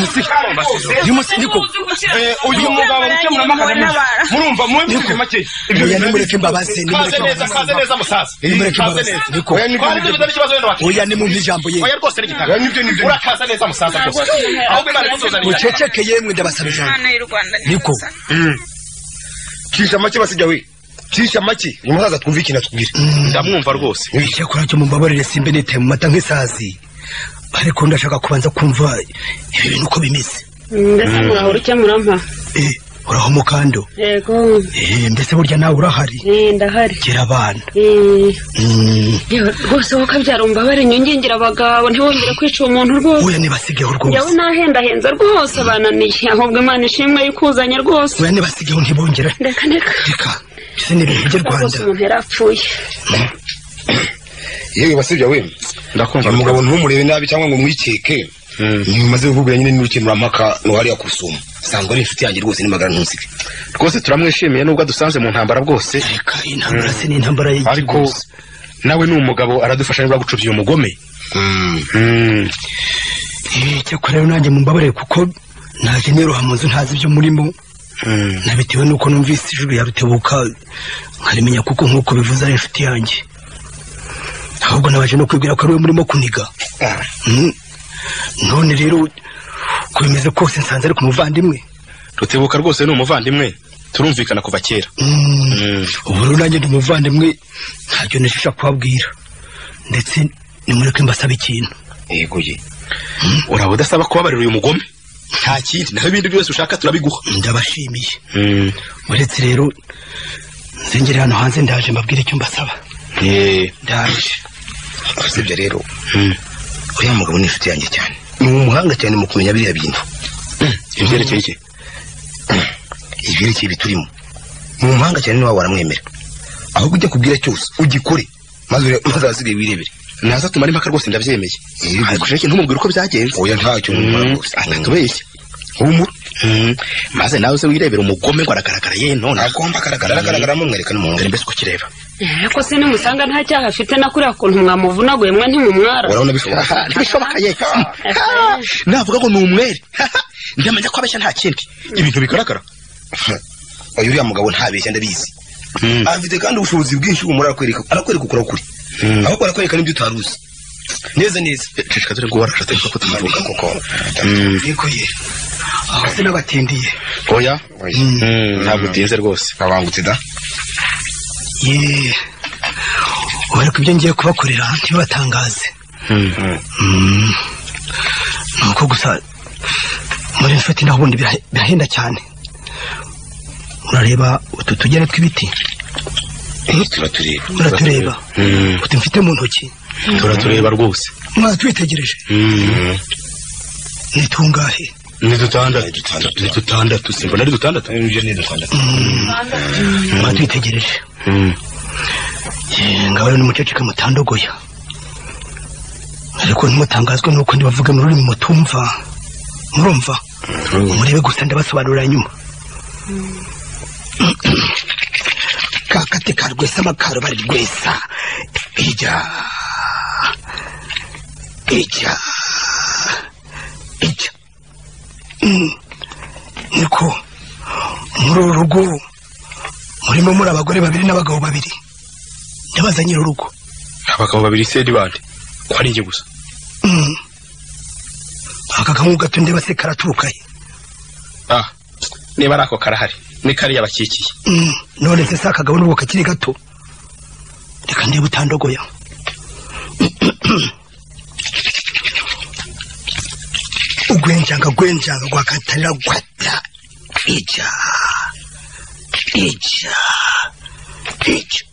bikira mariya we uyu mugabo gukemura amakarama murumva mwe make oya nimureke mbabaze kaze neza kaze neza musaza nimureke Kaze mbabaze neza. niko Oya, nibyo, nibyo. oya nimumpe ijambo ye oya rwose n'igitaka urakaza neza musaza rwose ahubwo imana imutuzanire muceceke yemwe ndabasaba ijambo y'u Rwanda niko cisha make basijya we cisha make uyu musaza twumvikina tubwire ndamwumva rwose icyakora cyo mumbabarire simbe nitaye mu mata nk'isazi ariko ndashaka kubanza kumva ibi bintu uko bimeze mbese murahora ukemura mpa uraho mukando yego Eh, mbese burya nawe urahari Eh, ndahari gira abana Eh, Mm, yewe, rwose wowe ukabyara umbabare inyongengera abagabo ntiwongere kwica uwo muntu rwose oya nibasigeho rwose yawe nahendahenza rwose abananiye ahubwo imana ishimwe yikuzanye rwose oya nibasigeho ntibongera reka reka mbese ni ibintu by'u rwose rwanda umuntu yarapfuye yewe basibya we ndakumva uyu mugabo ntumurebe nabi cyangwa ngo mwikeke mumaze kuvugura nyine n'urukemurampaka nuhariya ku rusumo sanzwe ari inshuti yanjye rwose n'imagara ntusige rwose turamwishimiye nubwo adusanze mu ntambara bwose intambara se ni intambara y'igihugu ariko nawe ni umugabo aradufasha niba gucubya uyu mugome Mm. Eh, cyakora rero nanjye mumbabarire kuko naje niroha mu nzu ntazi ibyo murimo nabitewe nuko numvise ijwi ya rutebuka nkarimenya kuko nk'uko bivuze ari inshuti yanjye ahubwo nabaje no kwibwira ko ari we murimo kuniga Mm. none rero uko bimeze kose nsanze ari ku muvandimwe rutebuka rwose ni umuvandimwe turumvikana kuva kera ubu rero nanjye ndi umuvandimwe ntacyo nishisha kubabwira ndetse nimureke mbasaba ikintu yeguye uraba udasaba kubabarira uyu mugome nta kindi naho ibindi byose ushaka turabiguha ndabashimiye uretse rero nzengere hano hanze ndaje mbabwire icyo mbasaba ndaje usibye rero uriya mugabo ni inshuti yanjye cyane ni umuhanga cyane mu kumenya biriya bintu ibyerekeye iki ibyerekeye ibiturimo ni umuhanga cyane niba waramwemera ahubwo ujya kubwira cyose ugikore maze ure- maze ahasigaye wirebere naza tumara impaka rwose ndabyemeye ariko sheke ntumubwire uko byagenze oya ntacyo numubwira rwose atatubeshya humura maze nawe uze wirebera umugome ngo aragaragara ye none agomba agaragara aragaragara mumwereka n'umwongere mbese uko kireba ariko se nimusanga nta cyaha afite na kuriya kuntu mwamuvunaguye mwe ntimumwara urabona bishoboka ntibishoboka ye navuga ngo ni umwere ndamenya ko abeshya nta kindi ibintu bigaragara oya uriya mugabo ntabeshya ndabizi afite kandi ubushobozi bwinshi bumura arakwereka arakwereka ukora kuri ahubwo arakwereka n'ibyo utari uzi neza neza reka dore ngo warashatse ko tumuvuga koko yego ye aho se n'abatindiye oya ntabwo utinze rwose abangutse da ye ariko ibyo ngiye kubakorera ntibibatangaze Mm. ni uko gusa muri inshuti naho ubundi birahe- birahenda cyane urareba utu tugene tw'ibiti turatureba uratureba utu mfite mu ntoki turatureba rwose mwatwitegereje ni tungahe ni dutandatu ni dutandatu simbona ari dutandatu ibyo ni dutandatu mwatwitegereje Eh, ngabo rero nimuceceka mutandogoya ariko ntimutangazwe nuko ndibavuge mu rurimi mutumva murumva murebe gusa ndabasobanurira nyuma kakate ka rwesa amakaro bari rwesa ijya ijya ijya Mm. niko muri uru rugo murimo muri abagore babiri n'abagabo babiri ndabaza nyiri urugo abagabo babiri se ni bande ko ari njye gusa Mm. aka kangu gato ndeba se karaturuka he ah niba ari ako karahari ni kariya bakikiye Mm. none se si akagabo n'urugo kakiri gato reka ndeba utandogoya ugwenjanga gwenjanga gwakatarira gwata ija ija ija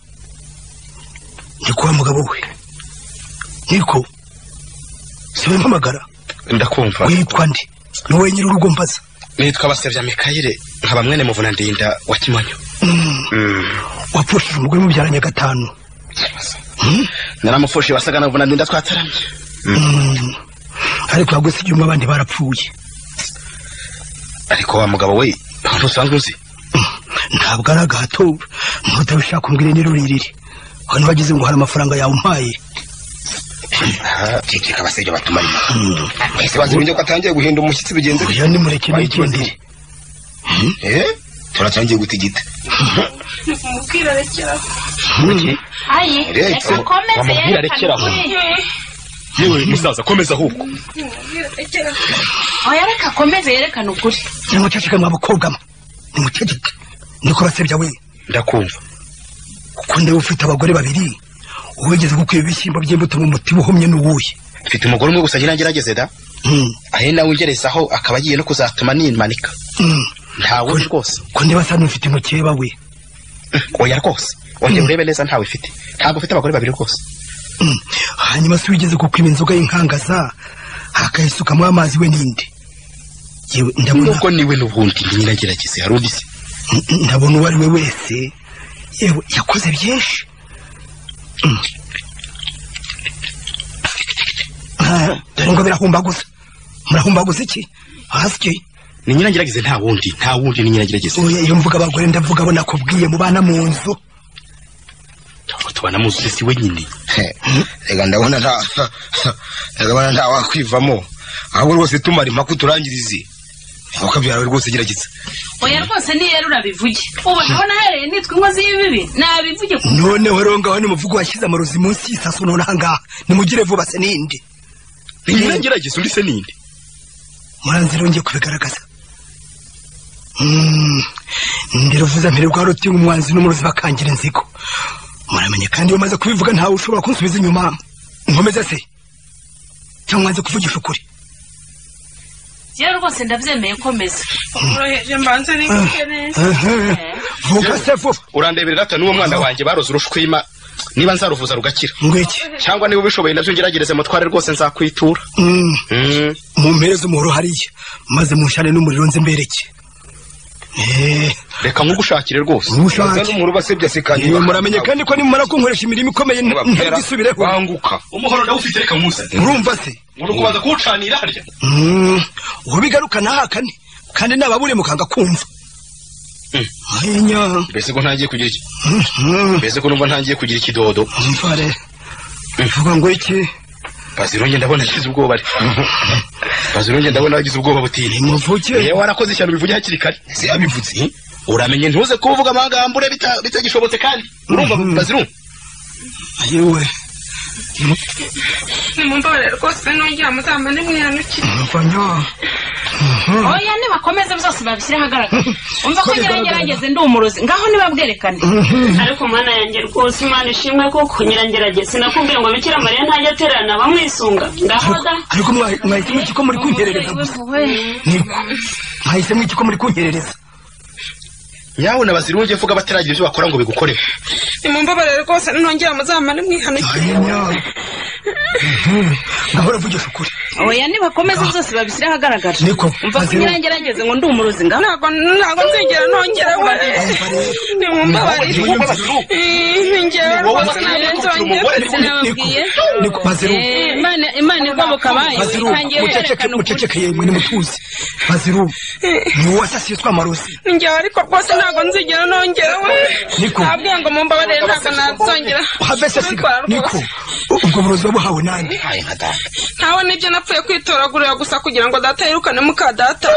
ndikuwa mugabo we niko siwe mpamagara ndakumva witwa nde ni wowe nyiri urugo mbaza nitwa basebya mikayire nkaba mwene muvuna ndinda wa kimonyo Mm. wapfushije umugore mubyaranye gatanu naramufushe wasaga na muvuna ndinda twataramye Mm. ariko yagwese ibyuma abandi barapfuye ariko wa mugabo we ntusanzwe uzi ntabwo ari agahato ntutabishaka umbwire niro ririri hano bagize ngo hari amafaranga yawumpaye ceceka abasajya batumara impaka bahise bazirinda ko atangiye guhinda umushyitsi bigenze oya nimureke nigendere turatangiye gutigita mubwira rekera ayi Reka, ukomeze bamubwire arekere aho. yewe musaza komeza ahubwo oya reka akomeze yerekane ukuri nimuceceka mwa bakobwa mwe nimuceceke niko basebya we ndakumva kuko ndeba ufite abagore babiri uwigeze gukwiba ibishyimbo by'imbuto mu mutima uhumye n'uwuye mfite umugore umwe gusa ngira ngerageze da ahe nawe ungerezaho akaba agiye no kuzatuma nimanika ntawe uzi rwose ko ndeba sa n'ufite umukeba we oya rwose wongera urebe neza ntawe ufite ntabwo ufite abagore babiri rwose Mm. hanyuma se wigeze gukwiba inzoga y'inkangaza akayisukamo amazi we n'indi yewe ndabona nubwo niwe n'ubundi ndi nyiragerageze hari undi se Mm, ndabona uwo ari we wese yewe yakoze byinshi Mm. Ah, dore ngo birahumbaguza murahumbaguza iki hasi ni nyiragerageze nta wundi nta wundi ni nyiragerageze oya iyo mvuga abagore ndavuga abo nakubwiye mubana mu nzu ngo tubana muzi uri si wenyine reka ndabona nta ndabona nta wakwivamo ahubwo rwose tumara impaka uturangirize ukabya yawe rwose gerageza oya rwose niyo urabivuge ubona aho nahereye nitwa inkozi y'ibibi nabivuge ku noneho rero ngaho ni umuvugo washyize amarozi munsi y'isaso none ahangaha nimugire vuba se n'indi niba ngerageza undi se n'indi muranzi rongeye kubigaragaza Mm, ndiruvuza mpere rwa ruti umwanzi n'umurozi bakangira inzigo muramenye kandi iyo umaze kubivuga ntawe ushobora kunsubiza inyuma nkomeza se cyangwa nze kuvugisha ukuri rero rwose ndabyemeye komeza uroheje mbanza n'ingike neza vuga se vuba urandeberera ati n'uwo mwana wanjye baroze urushwima niba nzaruvuza rugakira ngwiki cyangwa niba ubishoboye nabyo ngeragereze mutware rwose nzakwitura Mm. mumpereze umuhoro hariya maze mushyane n'umuriro nze mbereke reka nkugushakire rwose nkugushake n'umuru basebya se kandi Yewe, muramenye kandi ko nimumara kunkoresha imirimo ikomeye nta- ntagisubireho wanguka umuhoro ndawufite reka nkusane urumva se uri kubanza kuwucanira harya Mm, ubigaruka ntahakane kandi nababure mukanga kumva ahinya mbese ko ntangiye kugira iki mbese ko numva ntangiye kugira ikidodo mvare vuga ngo iki bazironge ndabona agize ubwoba ari bazironge ndabona agize ubwoba butini muvuge yewe warakoze ishyano bivuge hakiri kare se yabivutse uramenye ntuze kuvuga amagambo ure bita- bitagishobotse kandi urumva bazirunge yewe nimumvore rwose nongera muzamba nimwihanukire mvanya oya nibakomeze byose babishyire ahagaragara umva ko nyirangerageze ndi umurozi ngaho nibabwerekane ariko mwana yanjye rwose imana ishimwe kuko nyirangerageze nakubwiye ngo bikira mariya ntajya atererana bamwisunga ndahaga ariko mwa- mwahisemo iki ko muri kunkerereza gusa niko mwahisemo iki ko muri kunkerereza yawe na bazirunge vuga bataragira ibyo bakora ngo bigukorere nimumvore rwose nongera muzamba nimwihanukire ngahora vugisha ukuri oya nibakomeze byose babishyire ahagaragara niko umva ko nyirangerageze ngo ndi umurozi ngaho ntabwo ntabwo nzigera nongera we nimumbabarire ningewe rwose ntabwo nzongera sinababwiye niko baziru Eh, Imana- imana igoboka abayo baziru itangiye muceceke yerekana ukuri muceceke yemwe nimutuze baziru ni wowe wasasiye twa marozi ningewe ariko rwose ntabwo nzigera nongera we Niko. nabwiye ngo mumbabarire ntabwo nazongera have sasiga niko ubwo burozi wabuhawe nande ntawe nibyo napfuye kwitoragurira gusa kugira ngo data yirukane muka data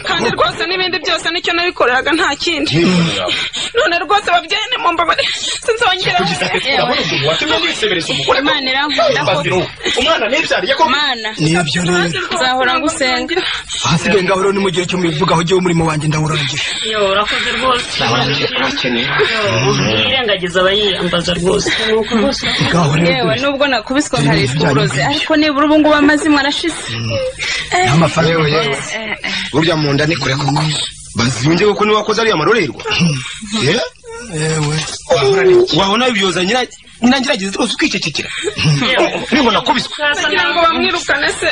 kandi rwose n'ibindi byose nicyo nabikoreraga nta kindi none rwose babyeyi nimumbabarire sinzongera imana irankunda ko umwana ntibyariye ko mana nibyo rero nzahora ngusenga ahasigaye ngaho rero ni mu gihe cyo mubivugaho jyewe umurimo wanjye ndawurangije yo urakoze rwose yirengagiza abayiyambaza rwose yewe nubwo nakubiswe nkarishwa uburozi ariko nibura ubu ngubu amazimwe arashize n'amafaranga burya mu nda ni kure koko bazirunge kuko niba wakoze ariya marorerwa Yeah? wabona ibyoza nyirangirageze rwose ukicecekera nibona kubiswe kugira ngo bamwirukane se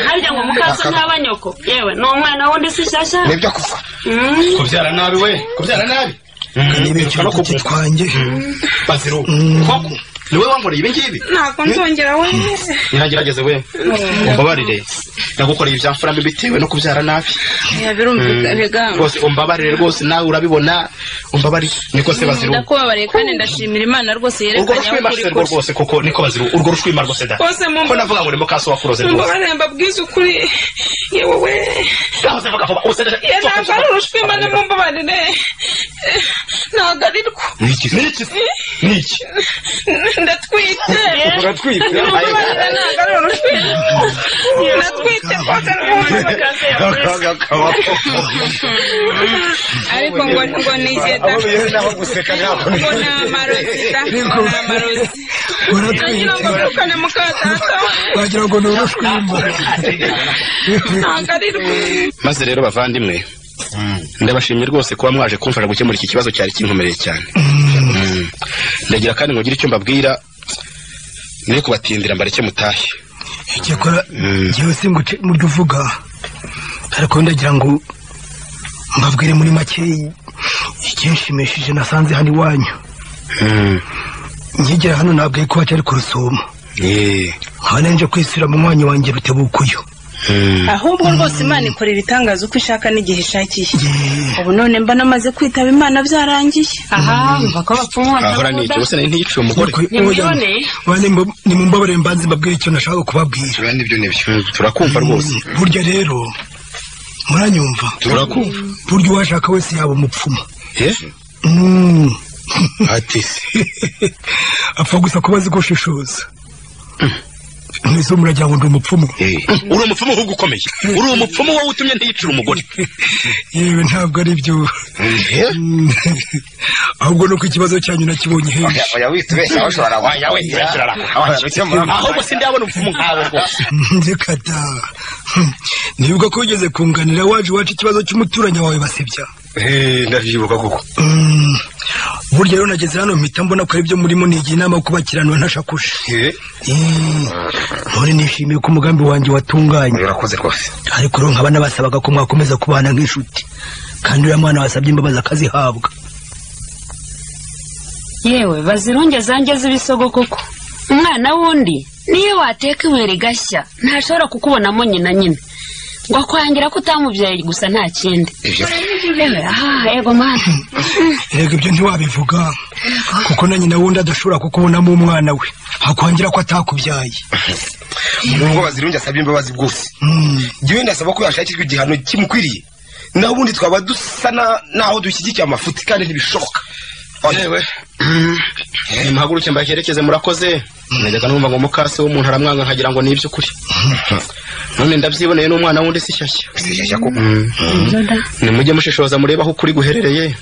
harya ngo mukaso ntaba nyoko yewe ni umwana wundi si shyashya nibyo kuva kubyara nabi we kubyara nabi nibyo no kugitwange baziru koko niwe wankoreye ibi ngibi ntabwo nzongera we ntirangerageze we umbabarire nagukoreye ibyamfura mbi bitewe no kubyara nabi birumvikana Mm. biganga rwose umbabarire rwose nawe urabibona umbabarire niko se baziru ndakubabariye kandi ndashimira imana rwose urwo yerekanye aho ukuri rushwima se rwo kuri rwose koko niko baziru urwo rushwima rwose da Rwose mumba- ko navuga ngo ni mukaso wakuroze rwose mumbabarire mbabwize ukuri yewe we yahoze vuga vuba ubusa ye ntabwo ari urushwima nimumbabarire Eh, ntabwo ari rwo niki se niki se niki ndatwite Uratwite? nimumbabarire ntabwo ari urushwima ndatwite rwose ariko ngo ngo ni igeta ngo ni amarosita ni amarosi nagira ngo birukane muka data wagira ngo ni urushwimbo ntabwo ari rwo maze rero bavandimwe ndabashimiye rwose kuba mwaje kumfasha gukemura iki kibazo cyari kinkomereye cyane Mm. ndagira kandi ngo ngire icyo mbabwira nere kubatindira mbareke mutahe icyakora jyewe singuce mu byo uvuga ariko ndagira ngo mbabwire muri make ikinshimishije nasanze hano iwanyu nkigera hano ntabwo ari kuba cyari ku rusumo nkaba nje kwisura mu mwanya wanjye rutebuka uyu ahubwo rwose imana ikora ibitangaza uko ishaka n'igihe ishakiye ubu none mba namaze kwitaba imana byarangiye aha mva ko bapfumwa ntiyiciye umugore nimumbabarire mbanze mbabwire icyo nashaka kubabwira nibyo nibyo turakumva rwose burya rero muranyumva turakumva burya uwashaka wese yaba umupfumu ati apfa gusa kuba azi gushishoza mwese muragira ngo ndi umupfumu uri umupfumu ahubwo ukomeye uri umupfumu wowe utumye ntiyicire umugore yewe ntabwo ari byo ahubwo nuko ikibazo cyanyu nakibonye henshi oya witubeshya aho ushobora wajya we ntiyakirara ahubwo si ndabona umupfumu nkawe rwose reka da ntibuka ko wigeze kunganira waje iwacu ikibazo cy'umuturanyi wawe basebya ndabyibuka koko burya rero nageze hano mpita mbona ko ibyo murimo nigira inama yo kubakiranura ntashakushe ntore nishimiye ko umugambi wanjye watunganye urakoze rwose ariko rero nkaba nabasabaga ko mwakomeza kubana nk'inshuti kandi uriya mwana wasabye imbabazi akazihabwa yewe bazirunge zangeze ibisogo koko umwana wundi niyo wateka ibuye rigashya ntashobora kukubonamo nyina nyine ngo akwangira ko utamubyaye gusa nta kindi yego mwana rega ibyo ntiwabivuga kuko na nyina wundi adashobora kukubonamo umwana we akwangira ko atakubyaye nubwo bazirungi asabye imbabazi bwose jyewe ndasaba ko yashakirwa igihano kimukwiriye naho ubundi twaba dusa naho dushyigikiye amafuti kandi ntibishoboka yewe muhaguruke mbaherekeze murakoze najyaga numva ngo mukase w'umuntu aramwanga nkagira ngo ni iby'ukuri none ndabyiboneye n'umwana wundi si shyashya nimujye mushishoza murebe aho ukuri guherereye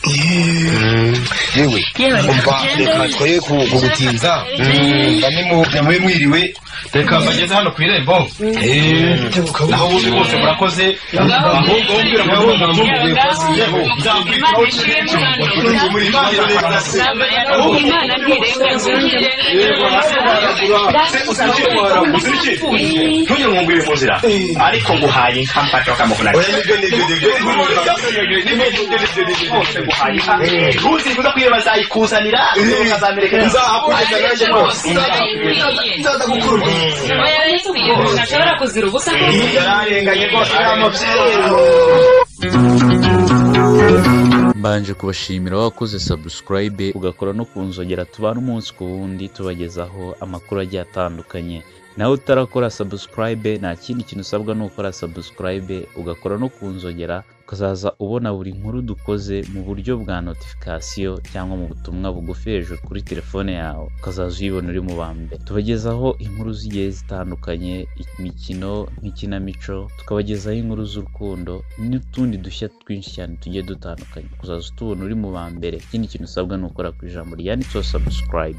yewe umva reka twoye kugutinza mwe mwiriwe reka bageze hano ku irembo naho ubundi bose murakoze ahubwo wumbwira ngo wumva mumuguye kosi yewe nzakwitaho imana ntirengaguye ntunyungire mu nzira ariko nguhaye inka mfata bakamukunana ntuzifuza ko iyo bazayikuzanira ukazamereka nzahakureka nanjye rwose ntashobora kuzira ubusa yararenganye rwose uriya mubyeyi mbanje kubashimira wakoze subscribe ugakora no ku nzogera tubana umunsi ku wundi tubagezaho amakuru agiye atandukanye nawe utarakora subscribe nta kindi kintu usabwa ni ukora subscribe ugakora no ku nzogera ukazaza ubona buri nkuru dukoze mu buryo bwa notification cyangwa mu butumwa bugufi hejuru kuri telefone yawe ukazaza uyibona uri mu ba mbere tubagezaho inkuru zigiye zitandukanye imikino nk'ikinamico tukabagezaho inkuru z'urukundo n'utundi dushya twinshi cyane tugiye dutandukanye ukazaza utubona uri mu ba mbere ikindi kintu usabwa ni ukora ku ijambo ryanditseho subscribe